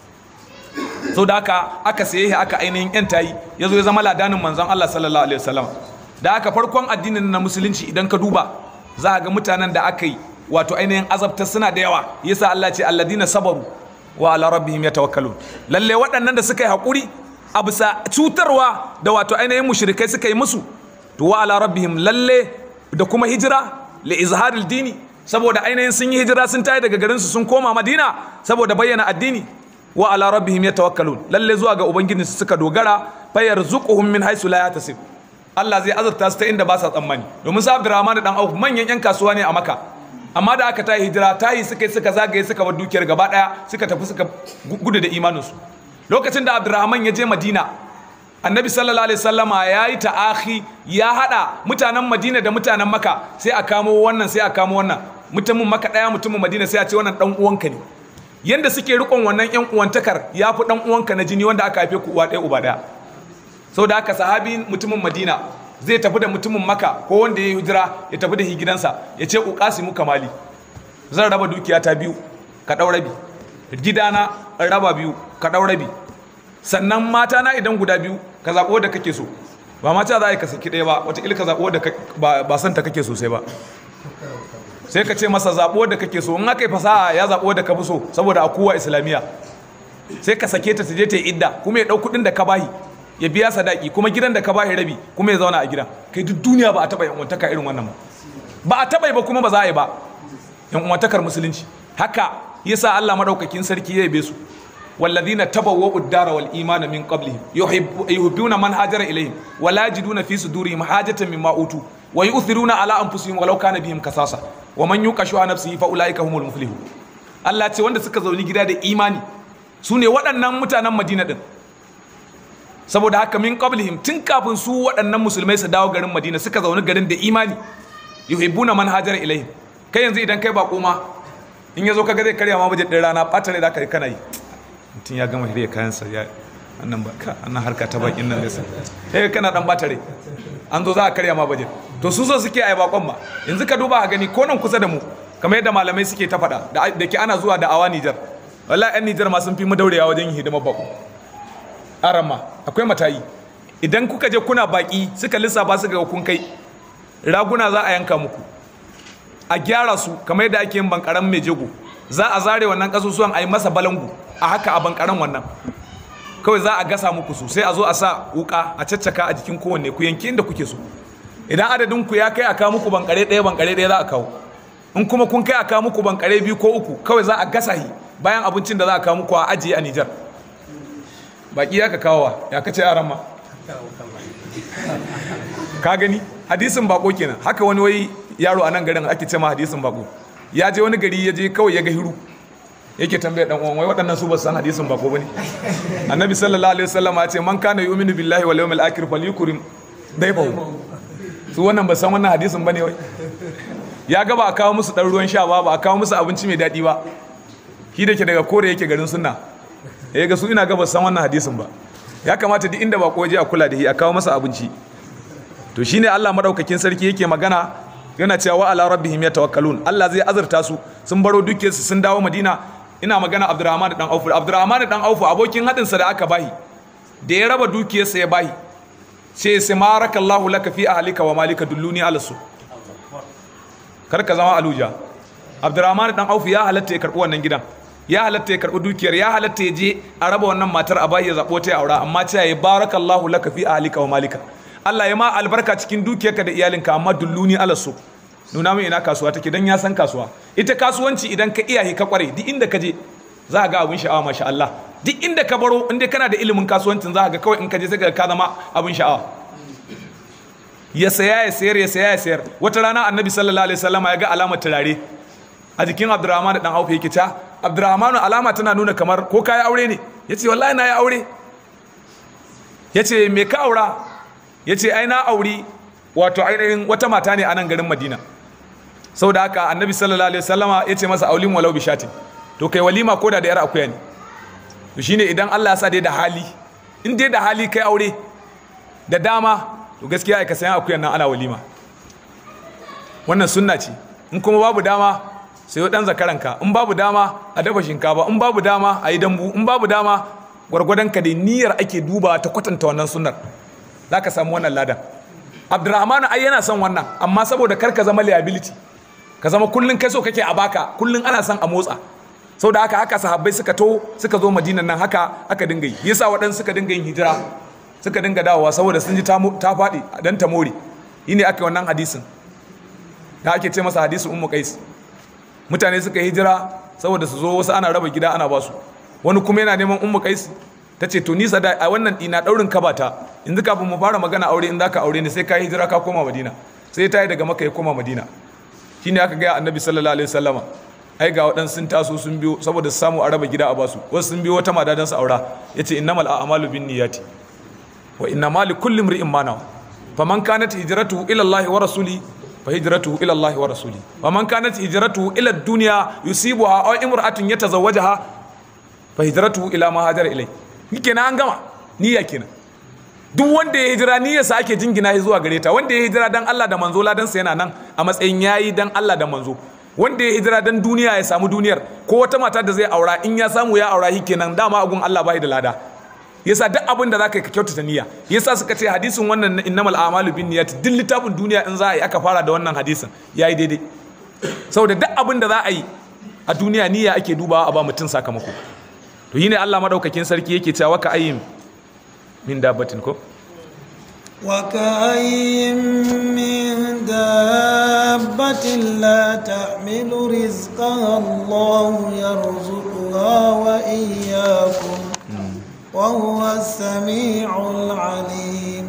so da haka aka saye shi aka ainihin yanta yi yazo ya zama ladanin manzon Allah sallallahu alaihi wasallam da haka farkon addinin na musulunci idan ka duba za ga mutanen da aka yi wato ainihin azabtar suna da yawa yasa Allah ce alladina sabaru wa ala rabbihim yatawakkalun lalle waɗannan da suka yi hakuri a bisa cutarwa da wato ainihin mushrikai suka yi musu to wa ala rabbihim lalle da kuma hijira li izharil dini saboda ainihin sun yi hijira sun tayi daga garin su sun koma Madina saboda bayyana addini wa ala rabbihim yatawakkalun lalle zuwa ga ubangiji su suka dogara fayarzuquhum min haythu la yahtasib Allah zai azurta su ta inda ba sa tsammani domin sa Abdurrahman dan Auf manyan yan kasuwa ne a Makka amma da aka tayi hijira tayi suka suka zagaye suka bar dukiyar gaba daya suka tafi suka gudu da imaninsu lokacin da Abdurrahman ya je Madina Annabi sallallahu alaihi wasallama ya yi ta'akhi ya hada mutanen Madina da mutanen Makka sai a kamo wannan sai a kamo wannan mutumin Makka daya mutumin Madina sai a ce wannan dan uwanka ne yanda suke rikon wannan yan uwantakar ya fi dan uwanka na jini wanda aka haife ku uwa ɗaya uba ɗaya sau da haka sahabi mutumin madina zai tafi da mutumin maka ko wanda ya yi hijira ya tafi da gidansa ya ce ƙuƙasi mu kamali zan raba dukiya ta biyu ka ɗau rabi gidana in raba biyu ka ɗau rabi sannan mata na idan guda biyu ka zaɓo da kake so ba mata za a yi ka saki ɗaya ba wataƙila ka zaɓo da ba son ta kake sosai ba sai ka ce masa zaɓo da kake so in aka yi fasaha ya zaɓo da ka fi so saboda a kowa islamiyya sai ka sake ta ta je ta yi idda kuma ya ɗau kuɗin da ka bahi ya biya sadaki kuma gidan da ka bashi rabi kuma ya zauna a gidan kai duk duniya ba a taɓa yan uwantaka irin wannan ba ba a taɓa ba kuma ba za a yi ba yan uwantakar musulunci haka yasa Allah madaukakin sarki ya yabe su والذين تبوأوا الدار والإيمان من قبلهم يحبون من هاجر إليهم ولا يجدون في صدورهم حاجة مما أوتوا ويؤثرون على أنفسهم ولو كان بهم كساسة ومن يوق شح نفسه فأولئك هم المفلحون Allah ce wanda suka zauni gida da imani su ne waɗannan mutanen Madina din saboda haka min qablihim tun kafin su waɗannan musulmai su dawo garin Madina suka zaune garin da imani yuhibbuna man hajara ilaihim kai yanzu idan kai bako ma in yazo kaga zai karya ma bajin din rana ɓata da kai kana yi mutum ya gama hirya kayansa ya annan ba ka annan harka ta bakin nan nesa sai kana dan ɓata rai an zo za a karya ma bajin to su so suke ai bakon ma yanzu ka duba a gani ko nan kusa da mu kamar yadda malamai suke ta faɗa da ke ana zuwa da awa Nijar wallahi 'yan Nijar ma sun fi mu daurewa wajen yin hidimar bako arama akwai matayi idan kuka je kuna baki suka lissafa suka ga kun kai raguna za a yanka muku a gyara su kamar yadda ake yin bankaran mai jego za a zare wannan kasusuwan a yi masa balangu a haka a bankaran wannan kawai za a gasa muku su sai a zo a sa wuka a caccaka a jikin kowanne ku yanki inda kuke so idan adadin ku ya kai a kawo muku bankare ɗaya bankare ɗaya za a kawo in kuma kun kai a kawo muku bankare biyu ko uku kawai za a gasa shi bayan abincin da za a kawo muku a ajiye a Nijar baki ya ka kawowa ya kace yaran ma ka gani hadisin bako kenan haka wani wai yaro a nan garin ake ce ma hadisin bako ya je wani gari ya je kawai ya ga hiru yake tambaya dan uwan wai waɗannan su ba san hadisin bako bane annabi sallallahu alaihi wasallam ya ce man kana yu'minu billahi wal yawmil akhir falyukrim dayfahu su wannan ba san wannan hadisin bane wai ya ga ba a kawo musu dan ruwan sha ba ba a kawo musu abinci mai daɗi ba shi da ke daga kore yake garin sunna ya ga su ina ga ba san wannan hadisin ba ya kamata duk inda bako je a kula da shi a kawo masa abinci to shine Allah madaukakin sarki yake magana yana cewa wa ala rabbihim yatawakkalun Allah zai azurta su sun baro dukiyarsu sun dawo Madina ina magana Abdurrahman dan Auf Abdurrahman dan Auf abokin hadin sa da aka bahi da ya raba dukiyarsa ya bahi sai sai marakallahu laka fi ahlika wa malika dulluni ala su kar ka zama aluja Abdurrahman dan Auf ya halatta ya karbi wannan gidan ya halatta ya karbi dukiyar ya halatta ya je a raba wannan matar a bayi ya zabo ta aura amma ce ya barakallahu laka fi ahlika wa malika Allah ya ma albarka cikin dukiyarka da iyalinka amma dulluni ala su nuna min ina kasuwa take dan ya san kasuwa ita kasuwanci idan ka iyaye ka kware duk inda ka je za ga abin sha'awa masha Allah duk inda ka baro inda kana da ilimin kasuwancin za ga kawai in ka je sai ka zama abin sha'awa ya saya ya sayar ya saya ya sayar wata rana annabi sallallahu alaihi wasallam ya ga alamar turare a jikin Abdurrahman dan Auf yake ta Abdurrahman alama tana nuna kamar ko kai aure ne yace wallahi na yi aure yace me ka aura ya ce ai na auri wato ainihin wata mata ne a nan garin madina sau da haka annabi sallallahu alaihi wasallama ya ce masa aulin walau bishatin to kai walima ko da da yar akuya ne to shine idan Allah ya sa dai da hali in dai da hali kai aure da dama to gaskiya ai ka sayan akuyan nan ana walima wannan sunna ce in kuma babu dama sayo dan zakaranka in babu dama a dafa shinkafa in babu dama a yi dambu in babu dama gwargwadon ka dai niyyar ake duba ta kwatanta wannan sunnar za ka samu wannan ladan abdurrahmanu ai yana son wannan amma saboda kar ka zama liability ka zama kullun kai so kake a baka kullun ana son a motsa saboda haka haka sahabbai suka to suka zo madinan nan haka aka dinga yi yasa waɗansu suka dinga yin hijira suka dinga dawowa saboda sun ji ta faɗi dan ta more yi ne aka yi wannan hadisin da ake ce masa hadisin ummu qais mutane suka yi hijira saboda su zo wasu ana raba gida ana basu wani kuma yana neman ummu qais ta ce to ni sada a wannan ina daurin kabata yanzu kafin mu fara magana aure in zaka aure ne sai ka yi hijira ka koma madina sai ta yi daga maka ya koma madina shine aka gaya annabi sallallahu alaihi wasallama ai ga waɗansu sun taso sun biyo saboda su samu a raba gida a basu wasu sun biyo wata mata don su aura yace innamal a'malu binniyati wa innamal likulli imri'in ma nawa faman kanat hijratuhu ila Allah wa rasuli fa hijratuhu ila Allah wa rasuli wa man kanat hijratuhu ila ad-dunya yusibuha aw imra'atun yatazawwajaha fa hijratuhu ila ma hajara ilai kenan an gama niyya kenan duk wanda ya hijira niyyarsa ake jingina shi zuwa gare ta wanda ya hijira dan Allah da manzo ladan sa yana nan a matsayin yayi dan Allah da manzo wanda ya hijira dan duniya ya samu duniyar ko wata mata da zai aura in ya samu ya aura shi kenan dama agun Allah bai da lada yasa duk abin da zaka yi ka kyautata niyya yasa suka ce hadisin wannan na innamal a'malu binniyat duk littafin duniya in za a yi aka fara da wannan hadisin yayi daidai saboda duk abin da za a yi a duniya niyya ake dubawa a ba mutum sakamako to yi ne Allah madaukakin sarki yake cewa ka ayyin min dabbatin ko وكأي من دابة لا تحمل رزقها الله يرزقها وإياكم وهو السميع العليم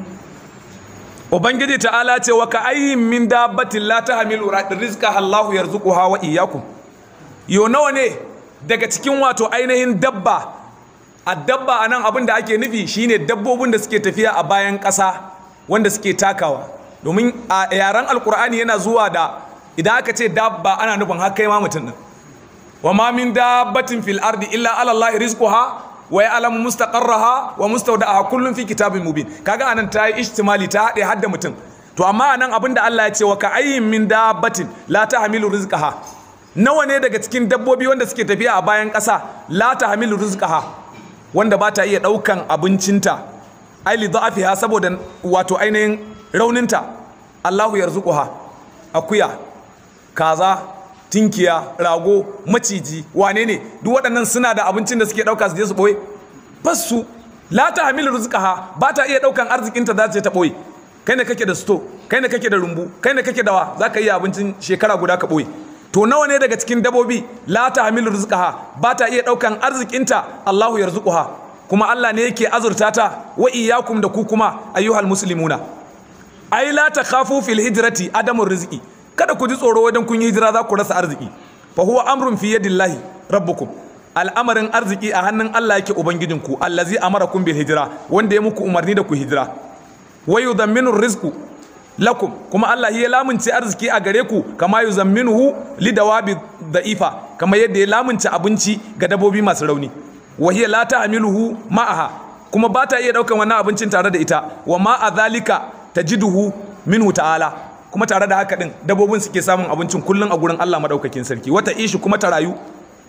ubangiji ta'ala ce wa ka ayyin min dabbatin la tahmilu rizqaha Allahu yarzuquha wa iyyakum yo nawa ne daga cikin wato ainihin dabba a dabba anan abin da ake nufi shine dabbobin da suke tafiya a bayan ƙasa wanda suke takawa domin a yaren alkur'ani yana zuwa da idan aka ce dabba ana nufin har kai ma mutum din wa ma min dabbatin fil ardi illa ala allahi rizquha wa ya'lamu mustaqarraha wa mustawda'aha kullun fi kitabin mubin kaga anan ta yi ihtimali ta hade hadda mutum to amma anan abinda Allah ya ce wa ka ayyin min dabbatin la tahmilu rizqaha nawa ne daga cikin dabbobi wanda suke tafiya a bayan ƙasa la tahmilu rizqaha wanda ba ta iya ɗaukan abincinta ai li da'afiha saboda wato ainihin rauninta Allahu yarzuquha akuya kaza tinkiya rago maciji wane ne duk waɗannan suna da abincin da suke ɗauka su je su ɓoye bas su la ta hamilu rizqaha ba ta iya ɗaukan arzikinta za ta ta ɓoye kai ne kake da sto kai ne kake da rumbu kai ne kake da wa za ka iya abincin shekara guda ka ɓoye to nawa ne daga cikin dabobi la ta hamilu rizqaha ba ta iya ɗaukan arzikinta Allahu yarzuquha kuma Allah ne yake azurta ta wa iyyakum da ku kuma ayyuhal muslimuna ai la takhafu fil hijrati adamur rizqi kada ku ji tsoro wajen kun yi hijira za ku rasa arziki fa huwa amrun fi yadillahi rabbukum al'amarin arziki a hannun Allah yake ubangijinku allazi amarakum bil hijra wanda ya muku umarni da ku hijira wa yudamminu rizqu lakum kuma Allah ya lamunce arziki a gare ku kama yuzamminuhu lidawabi da'ifa kama yadda ya lamunce abinci ga dabobi masu rauni wa hiya la ta'miluhu ma'aha kuma ba ta iya daukan wannan abincin tare da ita wa ma a zalika tajiduhu minhu ta'ala kuma tare da haka din dabobin suke samun abincin kullun a gurin Allah madaukakin sarki wata ishi kuma ta rayu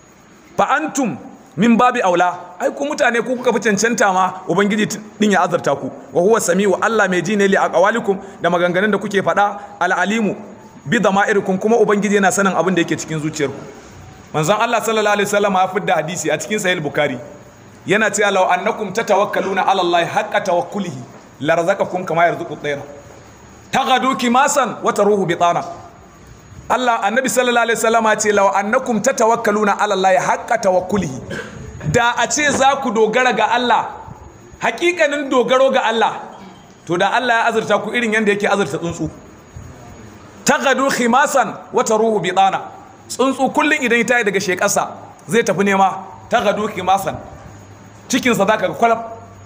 fa antum min babi aula ai ku mutane ku kuka fi cancanta ma ubangiji din ya azarta ku wa huwa samiu Allah mai ji ne li aqwalikum da maganganun da kuke faɗa al alimu bi dama'irikum kuma ubangiji yana sanin abin da yake cikin zuciyarku manzon Allah sallallahu alaihi wasallam ya fidda hadisi a cikin sahih bukhari yana cewa law annakum tatawakkaluna ala Allah haqqa tawakkulihi la razaqakum kama yarzuqu at-tayra taghadu kimasan wa taruhu bitana Allah annabi sallallahu alaihi wasallam ya ce law annakum tatawakkaluna ala Allah haqqa tawakkulihi da a ce za ku dogara ga Allah hakikanin dogaro ga Allah to da Allah ya azurta ku irin yanda yake azurta tsuntsu taghadu khimasan wa taruhu bitana tsuntsu kullun idan ya tayi daga shekarsa zai tafi nema taghadu khimasan cikinsa za ka ga kwalab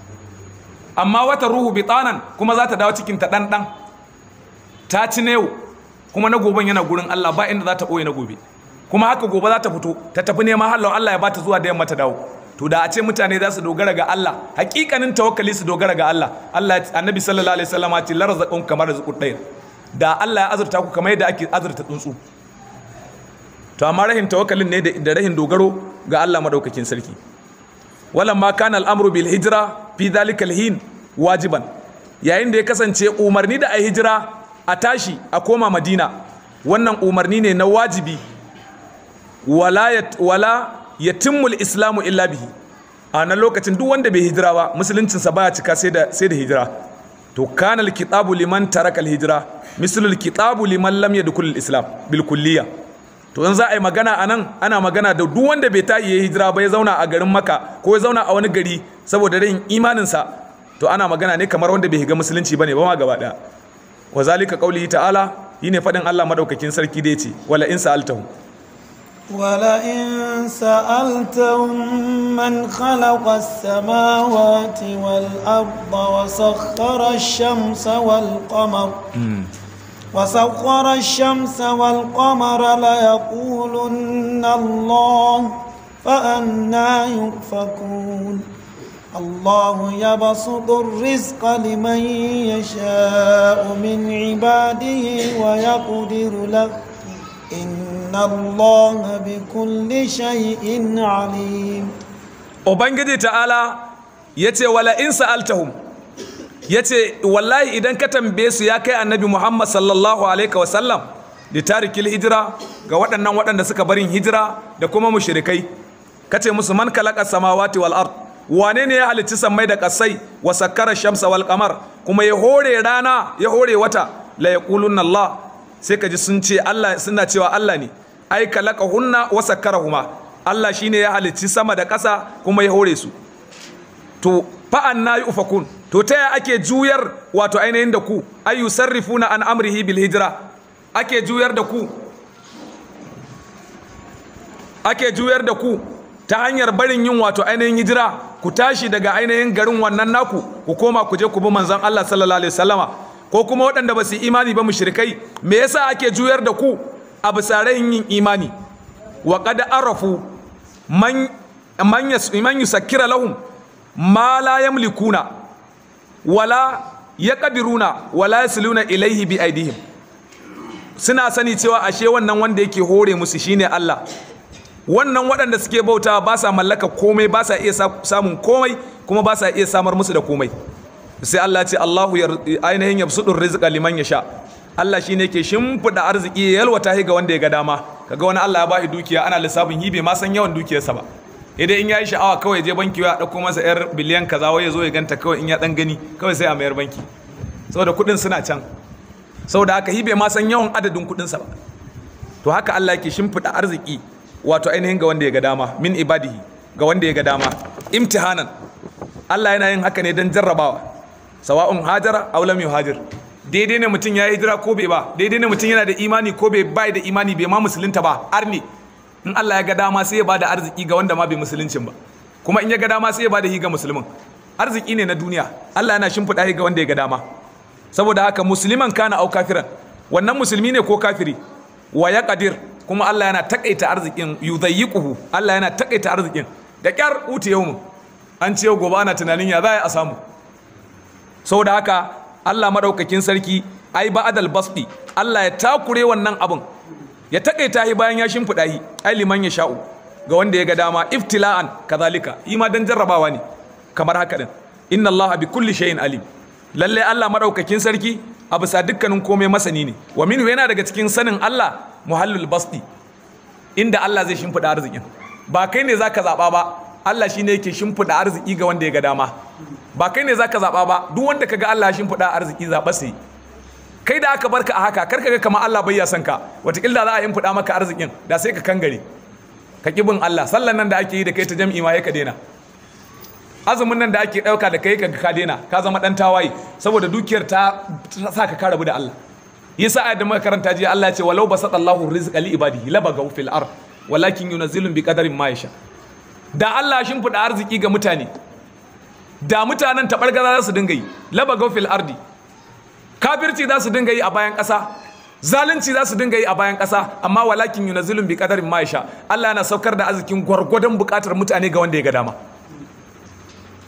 amma wata ruhu bitanan kuma za ta dawo cikin ta ɗanɗan ta ci na yau kuma na goben yana gurin Allah ba inda za ta ɓoye na gobe kuma haka gobe za ta fito ta tafi neman halon Allah ya ba ta zuwa da yamma ta dawo to da a ce mutane za su dogara ga Allah hakikanin tawakkali su dogara ga Allah Allah annabi sallallahu alaihi wasallam ya ce la razaqun kamar rizqud dayr da Allah ya azurta ku kamar yadda ake azurta tsuntsu to amma rahin tawakkalin ne da rahin dogaro ga Allah madaukakin sarki walamma kana al'amru bil hijra fi dhalika hin wajiban yayin da ya kasance umarni da ai hijira a tashi a koma madina wannan umarni ne na wajibi wala wala yatimmu islamu illa bihi a nan lokacin duk wanda bai hijira ba musuluncinsa baya cika sai da sai da hijira to kana al-kitabu liman taraka al-hijra mislu al-kitabu liman lam yadkhul al-islam bil kulliyah to in za a yi magana a nan ana magana da duk wanda bai tayi ya hijira ba ya zauna a garin maka ko ya zauna a wani gari saboda rayin imaninsa to ana magana ne kamar wanda bai higa musulunci bane ba ma gaba daya wa zalika qaulihi ta'ala yine fadin Allah madaukakin sarki da yace wala in sa'altahu ولئن سألتهم من خلق السماوات والأرض وسخر الشمس والقمر وسخر الشمس والقمر ليقولن الله فأنا يؤفكون الله يبسط الرزق لمن يشاء من عباده ويقدر له إن الله بكل شيء عليم Ubangiji ta'ala ya ce wala in sa'altahum ya ce wallahi idan ka tambaye su ya kai annabi muhammad sallallahu alaihi wasallam da tarikil hijira ga waɗannan waɗanda suka barin hijira da kuma mushrikai ka ce musu man kalaka samawati wal ard wane ne ya halicci sammai da kasai wa sakkara shamsa wal qamar kuma ya hore rana ya hore wata la yaqulunna allah sai ka ji sun ce allah suna cewa allah ne ai kalaka hunna wa sakkarahuma allah shine ya halicci sama da ƙasa kuma ya hore su to fa'an na yi ufakun to ta yaya ake juyar wato ainihin da ku ayu sarrifuna an amrihi bil hijira ake juyar da ku ake juyar da ku ta hanyar barin yin wato ainihin hijira ku tashi daga ainihin garin wannan naku ku koma ku je ku bi manzon Allah sallallahu alaihi wasallama ko kuma waɗanda ba su imani ba mushrikai me yasa ake juyar da ku a bisa yin imani wa qad arafu man man yusakkira lahum ma la yamlikuna wala yaqdiruna wala yasluna ilaihi bi aidihim suna sani cewa ashe wannan wanda yake hore musu shine Allah wannan waɗanda suke bauta ba sa mallaka komai ba sa iya samun komai kuma ba sa iya samar musu da komai sai Allah ce Allahu ainihin yabsudur rizqa liman yasha Allah shine yake shimfida arziki ya yalwata ga wanda ya ga dama kaga wani Allah ya bashi dukiya ana lissafin hibe ma san yawan dukiyarsa ba idan in yayi sha'awa kawai je banki ya dauko masa yar biliyan kaza wai ya zo ya ganta kawai in ya dan gani kawai sai a mayar banki saboda kudin suna can saboda haka hibe ma san yawan adadin kudin sa ba to haka Allah yake shimfida arziki wato ainihin ga wanda ya ga dama min ibadihi ga wanda ya ga dama imtihanan Allah yana yin haka ne don jarrabawa sawa'un hajara aw lam yuhajir daidai ne mutum ya hijira ko bai ba daidai ne mutum yana da imani ko bai bai da imani bai ma musulunta ba arni in Allah ya ga dama sai ya bada arziki ga wanda ma bai musuluncin ba kuma in ya ga dama sai ya bada hi ga musulmin arziki ne na duniya Allah yana shimfiɗa hi ga wanda ya ga dama saboda haka musliman kana au kafiran wannan musulmi ne ko kafiri wa ya qadir kuma Allah yana takaita arzikin yudayyiquhu Allah yana takaita arzikin da kyar uti yawmu an ce gobe ana tunanin ya za a samu saboda haka Allah madaukakin sarki ai ba'dal basdi Allah ya takure wannan abin ya takaita shi bayan ya shimfiɗa shi ai liman ya sha'u ga wanda ya ga dama iftila'an kazalika yi ma dan jarrabawa ne kamar haka din inna Allah bi kulli shay'in alim lalle Allah madaukakin sarki a bisa dukkanin komai masani ne wa minhu yana daga cikin sanin Allah muhallul basdi inda Allah zai shimfiɗa arzikin ba kai ne zaka zaba ba Allah shine yake shimfiɗa arziki ga wanda ya ga dama ba kai ne zaka zaba ba duk wanda kaga Allah ya shimfiɗa arziki zaba sai kai da aka barka a haka karka ga kamar Allah bai ya san ka wataƙila za a yin fuda maka arzikin da sai ka kangare ka bin Allah sallan nan da ake yi da kai ta jam'i ma ya ka daina azumin nan da ake ɗauka da kai ka ka daina ka zama ɗan tawaye saboda dukiyar ta sa ka karabu da Allah yasa ayat da muka karanta jiya Allah ya ce walau basata Allahu rizqa li ibadihi labagaw fil ard walakin yunazzilu bi qadarin ma yasha da Allah shin fuda arziki ga mutane da mutanen tabargaza za su dinga yi labagaw fil ardi kafirci za su dinga yi a bayan ƙasa zalunci za su dinga yi a bayan ƙasa amma walakin yunazzilun bi qadarin ma yasha Allah yana saukar da arzikin gwargwadon buƙatar mutane ga wanda ya ga dama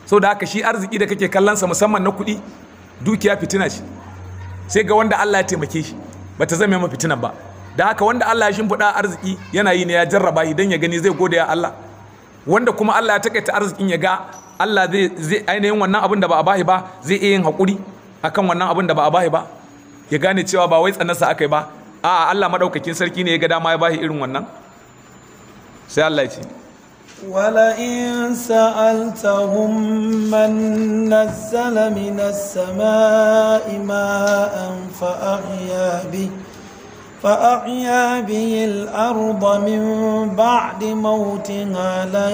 sau da haka shi arziki da kake kallonsa musamman na kuɗi dukiya fitina ce sai ga wanda Allah ya taimake shi ba ta zama fitinan ba da haka wanda Allah ya shimfiɗa arziki yana yi ne ya jarraba idan ya gani zai gode ya Allah wanda kuma Allah ya takaita arzikin ya ga Allah zai ainihin wannan abin da ba a bahi ba zai iya yin haƙuri akan wannan abin da ba a bahi ba ya gane cewa ba wai tsanarsa aka yi ba a'a Allah madaukakin sarki ne ya ga dama ya bahi irin wannan sai Allah ya ce ولئن سألتهم من نزل من السماء ماء فأحيا به فأحيا به الأرض من بعد موتها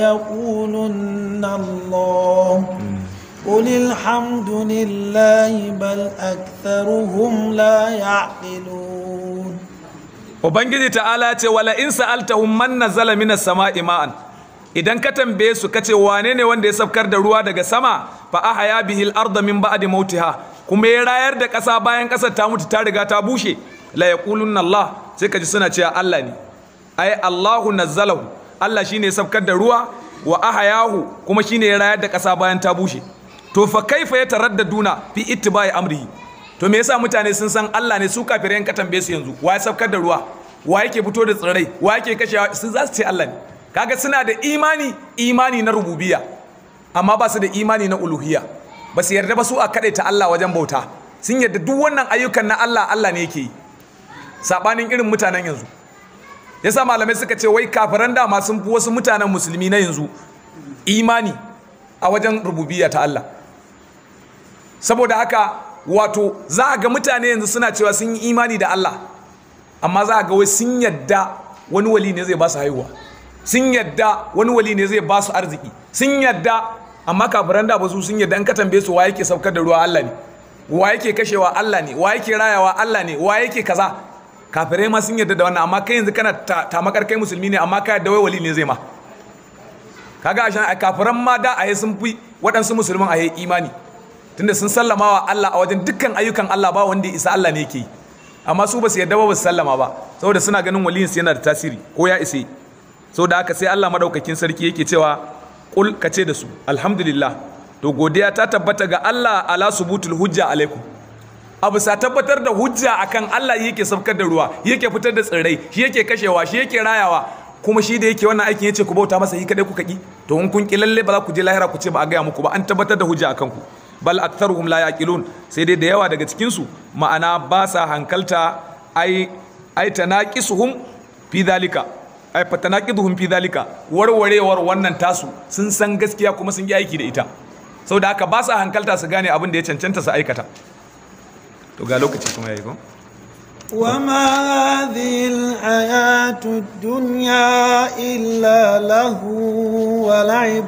ليقولن الله قل الحمد لله بل أكثرهم لا يعقلون Ubangiji ta'ala ce wala in sa'altahum man nazala minas sama'i ma'an idan ka tambaye su kace wane ne wanda ya safkar da ruwa daga sama fa ahaya bihi al-ardha min ba'di mautiha kuma ya rayar da ƙasa bayan ƙasar ta mutu ta riga ta bushe la yaqulunna Allah sai kaji suna cewa Allah ne ai Allahu nazzalahu Allah shine ya safkar da ruwa wa ahayahu kuma shine ya rayar da ƙasa bayan ta bushe to fa kaifa yataraddaduna fi ittiba'i amrihi to me yasa mutane sun san Allah ne su kafirai ka tambaye su yanzu wa ya safkar da ruwa wa yake fito da tsirrai wa yake kashe sun za su ce Allah ne kaga suna da imani imani na rububiyya amma ba su da imani na uluhiyya ba su yarda ba su a ta Allah wajen bauta sun yarda duk wannan ayyukan na Allah Allah ne yake yi sabanin irin mutanen yanzu yasa malamai suka ce wai kafiran dama sun fi wasu mutanen musulmi na yanzu imani a wajen rububiyya ta Allah saboda haka wato za a ga mutane yanzu suna cewa sun yi imani da Allah amma za a ga wai sun yadda wani wali ne zai ba su haihuwa sun yadda wani wali ne zai ba su arziki sun yadda amma kafiran da ba su sun yadda an ka tambaye su wa yake saukar da ruwa Allah ne wa yake kashewa Allah ne wa yake rayawa Allah ne wa yake kaza kafirai ma sun yadda da wannan amma kai yanzu kana tamakar kai musulmi ne amma ka yadda wai wali ne zai ma kaga a kafiran ma da a sun fi waɗansu musulman a imani tunda sun sallama wa Allah a wajen dukkan ayyukan Allah ba wanda isa Allah ne yake yi amma su ba su yadda ba ba su sallama ba saboda suna ganin waliyinsu yana da tasiri ko ya isa saboda haka sai Allah madaukakin sarki yake cewa kul ka ce da su alhamdulillah to godiya ta tabbata ga Allah ala subutul hujja alaikum abu sa tabbatar da hujja akan Allah yake saukar da ruwa yake fitar da tsirrai shi yake kashewa shi yake rayawa kuma shi da yake wannan aikin yace ku bauta masa yi kadai kuka ki to in kun ki lalle ba za ku je lahira ku ce ba a gaya muku ba an tabbatar da hujja akan ku bal aktharuhum la yaqilun sai dai da yawa daga cikin su ma'ana ba sa hankalta ai ai tanaqisuhum fi dhalika ai fatanaqiduhum fi dhalika warwarewar wannan tasu sun san gaskiya kuma sun yi aiki da ita saboda haka ba sa hankalta su gane abin da ya cancanta su aikata to ga lokaci kuma yayi ko وما هذه الحياة الدنيا إلا له ولعب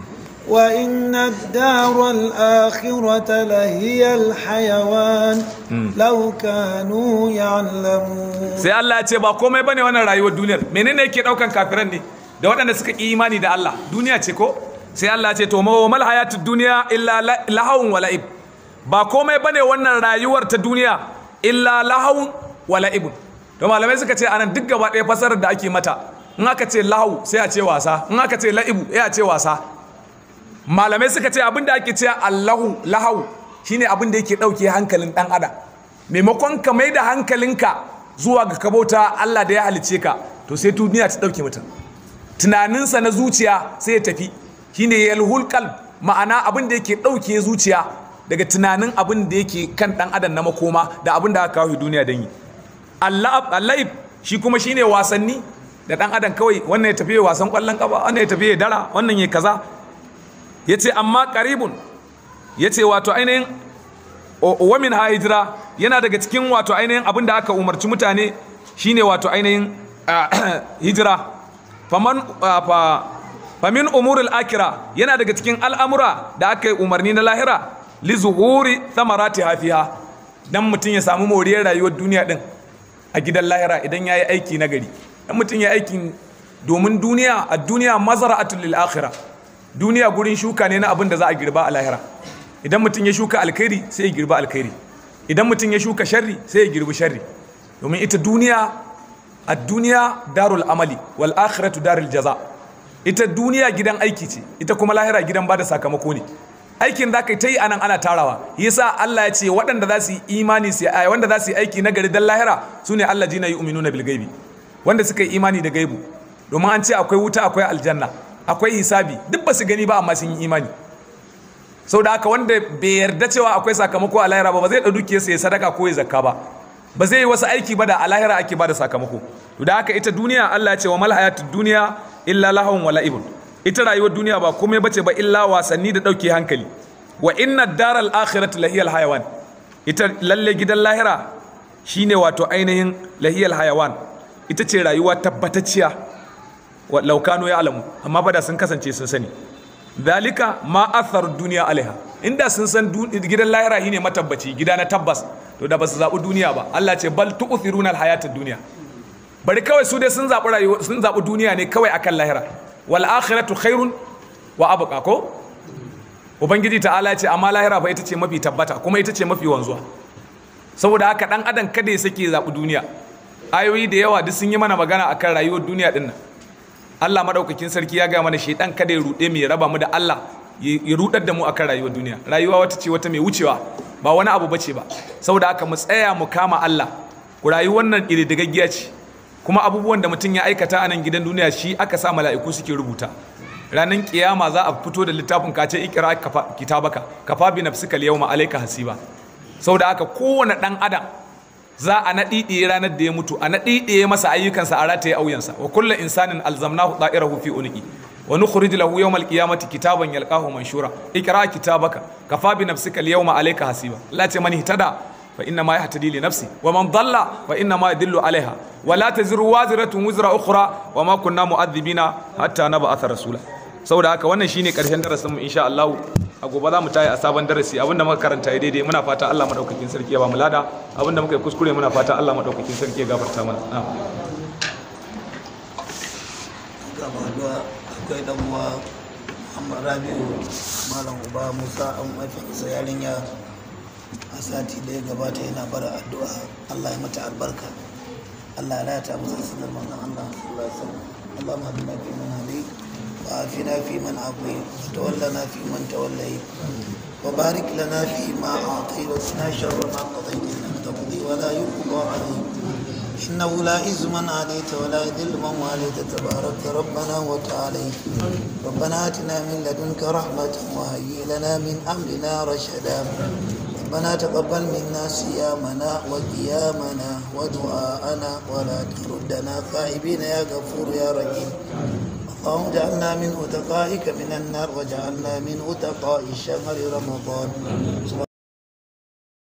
وإن الدار الآخرة لهي الحيوان لو كانوا يعلمون sai Allah ya ce ba komai bane wannan rayuwar duniyar menene yake daukan kafiran ne da waɗanda suka yi imani da Allah duniya ce ko sai Allah ya ce to mal hayatud dunya illa lahawun wa la'ib ba komai bane wannan rayuwar ta duniya illa lahawun wa la'ibun to malamai suka ce anan duk gaba ɗaya fasarar da ake mata in aka ce lahu sai a ce wasa in aka ce la'ibu sai a ce wasa malamai suka ce abin da ake cewa allahu lahau shine abin da yake ɗauke hankalin ɗan adam maimakon ka mai da hankalinka zuwa ga kabauta allah da ya halice ka to sai duniya ta ɗauke mutum tunaninsa na zuciya sai ya tafi shine yalhul qalb ma'ana abin da yake ɗauke zuciya daga tunanin abin da yake kan ɗan adam na makoma da abin da aka kawo duniya don yi allah shi kuma shine wasanni da ɗan adam kawai wannan ya tafi wasan ƙwallon ƙafa wannan ya tafi ya dara wannan ya kaza ya ce amma karibun ya ce wato ainihin wamin ha hijira yana daga cikin wato ainihin abin da aka umarci mutane shine wato ainihin hijira famin umurul akira yana daga cikin al'amura da aka yi umarni na lahira li zuhuri samarati hafiha dan mutum ya samu moriyar rayuwar duniya din a gidan lahira idan ya yi aiki na gari dan mutum ya aikin domin duniya a duniya mazara'atul lil akhirah duniya gurin shuka ne na abin da za a girba a lahira idan mutum ya shuka alkhairi sai ya girba alkhairi idan mutum ya shuka sharri sai ya girbi sharri domin ita duniya a duniya darul amali wal akhiratu darul jaza ita duniya gidan aiki ce ita kuma lahira gidan bada sakamako ne aikin za ka ta yi anan ana tarawa yasa Allah ya ce waɗanda za su yi imani su ai wanda za su yi aiki na gari dan lahira su ne Allah jina yu'minuna bil gaibi wanda suka yi imani da gaibu domin an ce akwai wuta akwai aljanna akwai hisabi duk ba su gani ba amma sun yi imani sau da haka wanda bai yarda cewa akwai sakamako a lahira ba ba zai ɗau dukiyarsa ya sadaka ko ya zakka ba ba zai yi wasu aiki ba da a lahira ake ba da sakamako to da haka ita duniya Allah ya ce wa mal hayatud duniya illa lahawun wa la'ibun ita rayuwar duniya ba komai bace ba illa wasanni da ɗauke hankali wa inna daral akhirati lahiyal hayawan ita lalle gidan lahira shine wato ainihin lahiyal hayawan ita ce rayuwa tabbatacciya wa laukano ya alamu amma ba da sun kasance sun sani dalika ma athar duniya alaiha inda sun san gidan lahira shine matabbaci gida na tabbas to da ba su zaɓi duniya ba Allah ce bal tu'thiruna alhayatad duniya bari kawai su dai sun zaɓi rayuwa sun zaɓi duniya ne kawai akan lahira wal akhiratu khairun wa abqa ko ubangiji ta'ala ce amma lahira fa ita ce mafi tabbata kuma ita ce mafi wanzuwa saboda haka dan adam kada ya sake zaɓi duniya ayoyi da yawa duk sun yi mana magana akan rayuwar duniya dinnan Allah madaukakin sarki ya ga mana shaidan kada ya rude mu ya raba mu da Allah ya rudar da mu akan rayuwar duniya rayuwa wata ce wata mai wucewa ba wani abu bace ba saboda haka mu tsaya mu kama Allah ku rayuwar nan iridagaggiya ce kuma abubuwan da mutum ya aikata a nan gidan duniya shi aka sa mala'iku suke rubuta ranar kiyama za a fito da littafin ka ce ikira kitabaka kafa bi nafsika yawma alayka hasiba saboda haka kowane dan adam za a naɗiɗiye ranar da ya mutu a naɗiɗiye masa ayyukansa a rataye auyansa wa kulla insanin alzamnahu da'irahu fi unqi wa nukhrij lahu yawmal qiyamati kitaban yalqahu manshura ikra kitabaka kafa bi nafsika al-yawma alayka hasiba la ce man ihtada fa inna ma yahtadi li nafsi wa man dalla fa inna ma yadillu alaiha wa la taziru waziratun wizra ukhra wa ma kunna mu'adhibina hatta nab'atha rasula saboda haka wannan shine karshen darasin mu insha Allah a gobe za mu tayi a sabon darasi abinda muka karanta ya daidai muna fata Allah madaukakin sarki ya ba mu lada abinda muka yi kuskure muna fata Allah madaukakin sarki ya gafarta mana na'am gaba da akwai dan uwa Muhammad Rabi'u Malam Uba Musa an mafinsa yarinya a sati da ya gabata yana bara addu'a Allah ya mata albarka Allah ya lata masa sunan manzon Allah sallallahu alaihi wasallam اللهم اهدنا فيمن هديت وعافنا فيمن عافيت وتولنا فيمن توليت وبارك لنا فيما أعطيت وقنا شر ما قضيت إنك تقضي ولا يقضى عليك إنه لا عز من عليت ولا يذل من واليت تبارك ربنا وتعالى ربنا آتنا من لدنك رحمة وهيئ لنا من أمرنا رشدا ربنا تقبل منا صيامنا وقيامنا ودعاءنا ولا تردنا خائبين يا غفور يا رحيم اللهم اجعلنا من أتقائك من النار وجعلنا من أتقاء شهر رمضان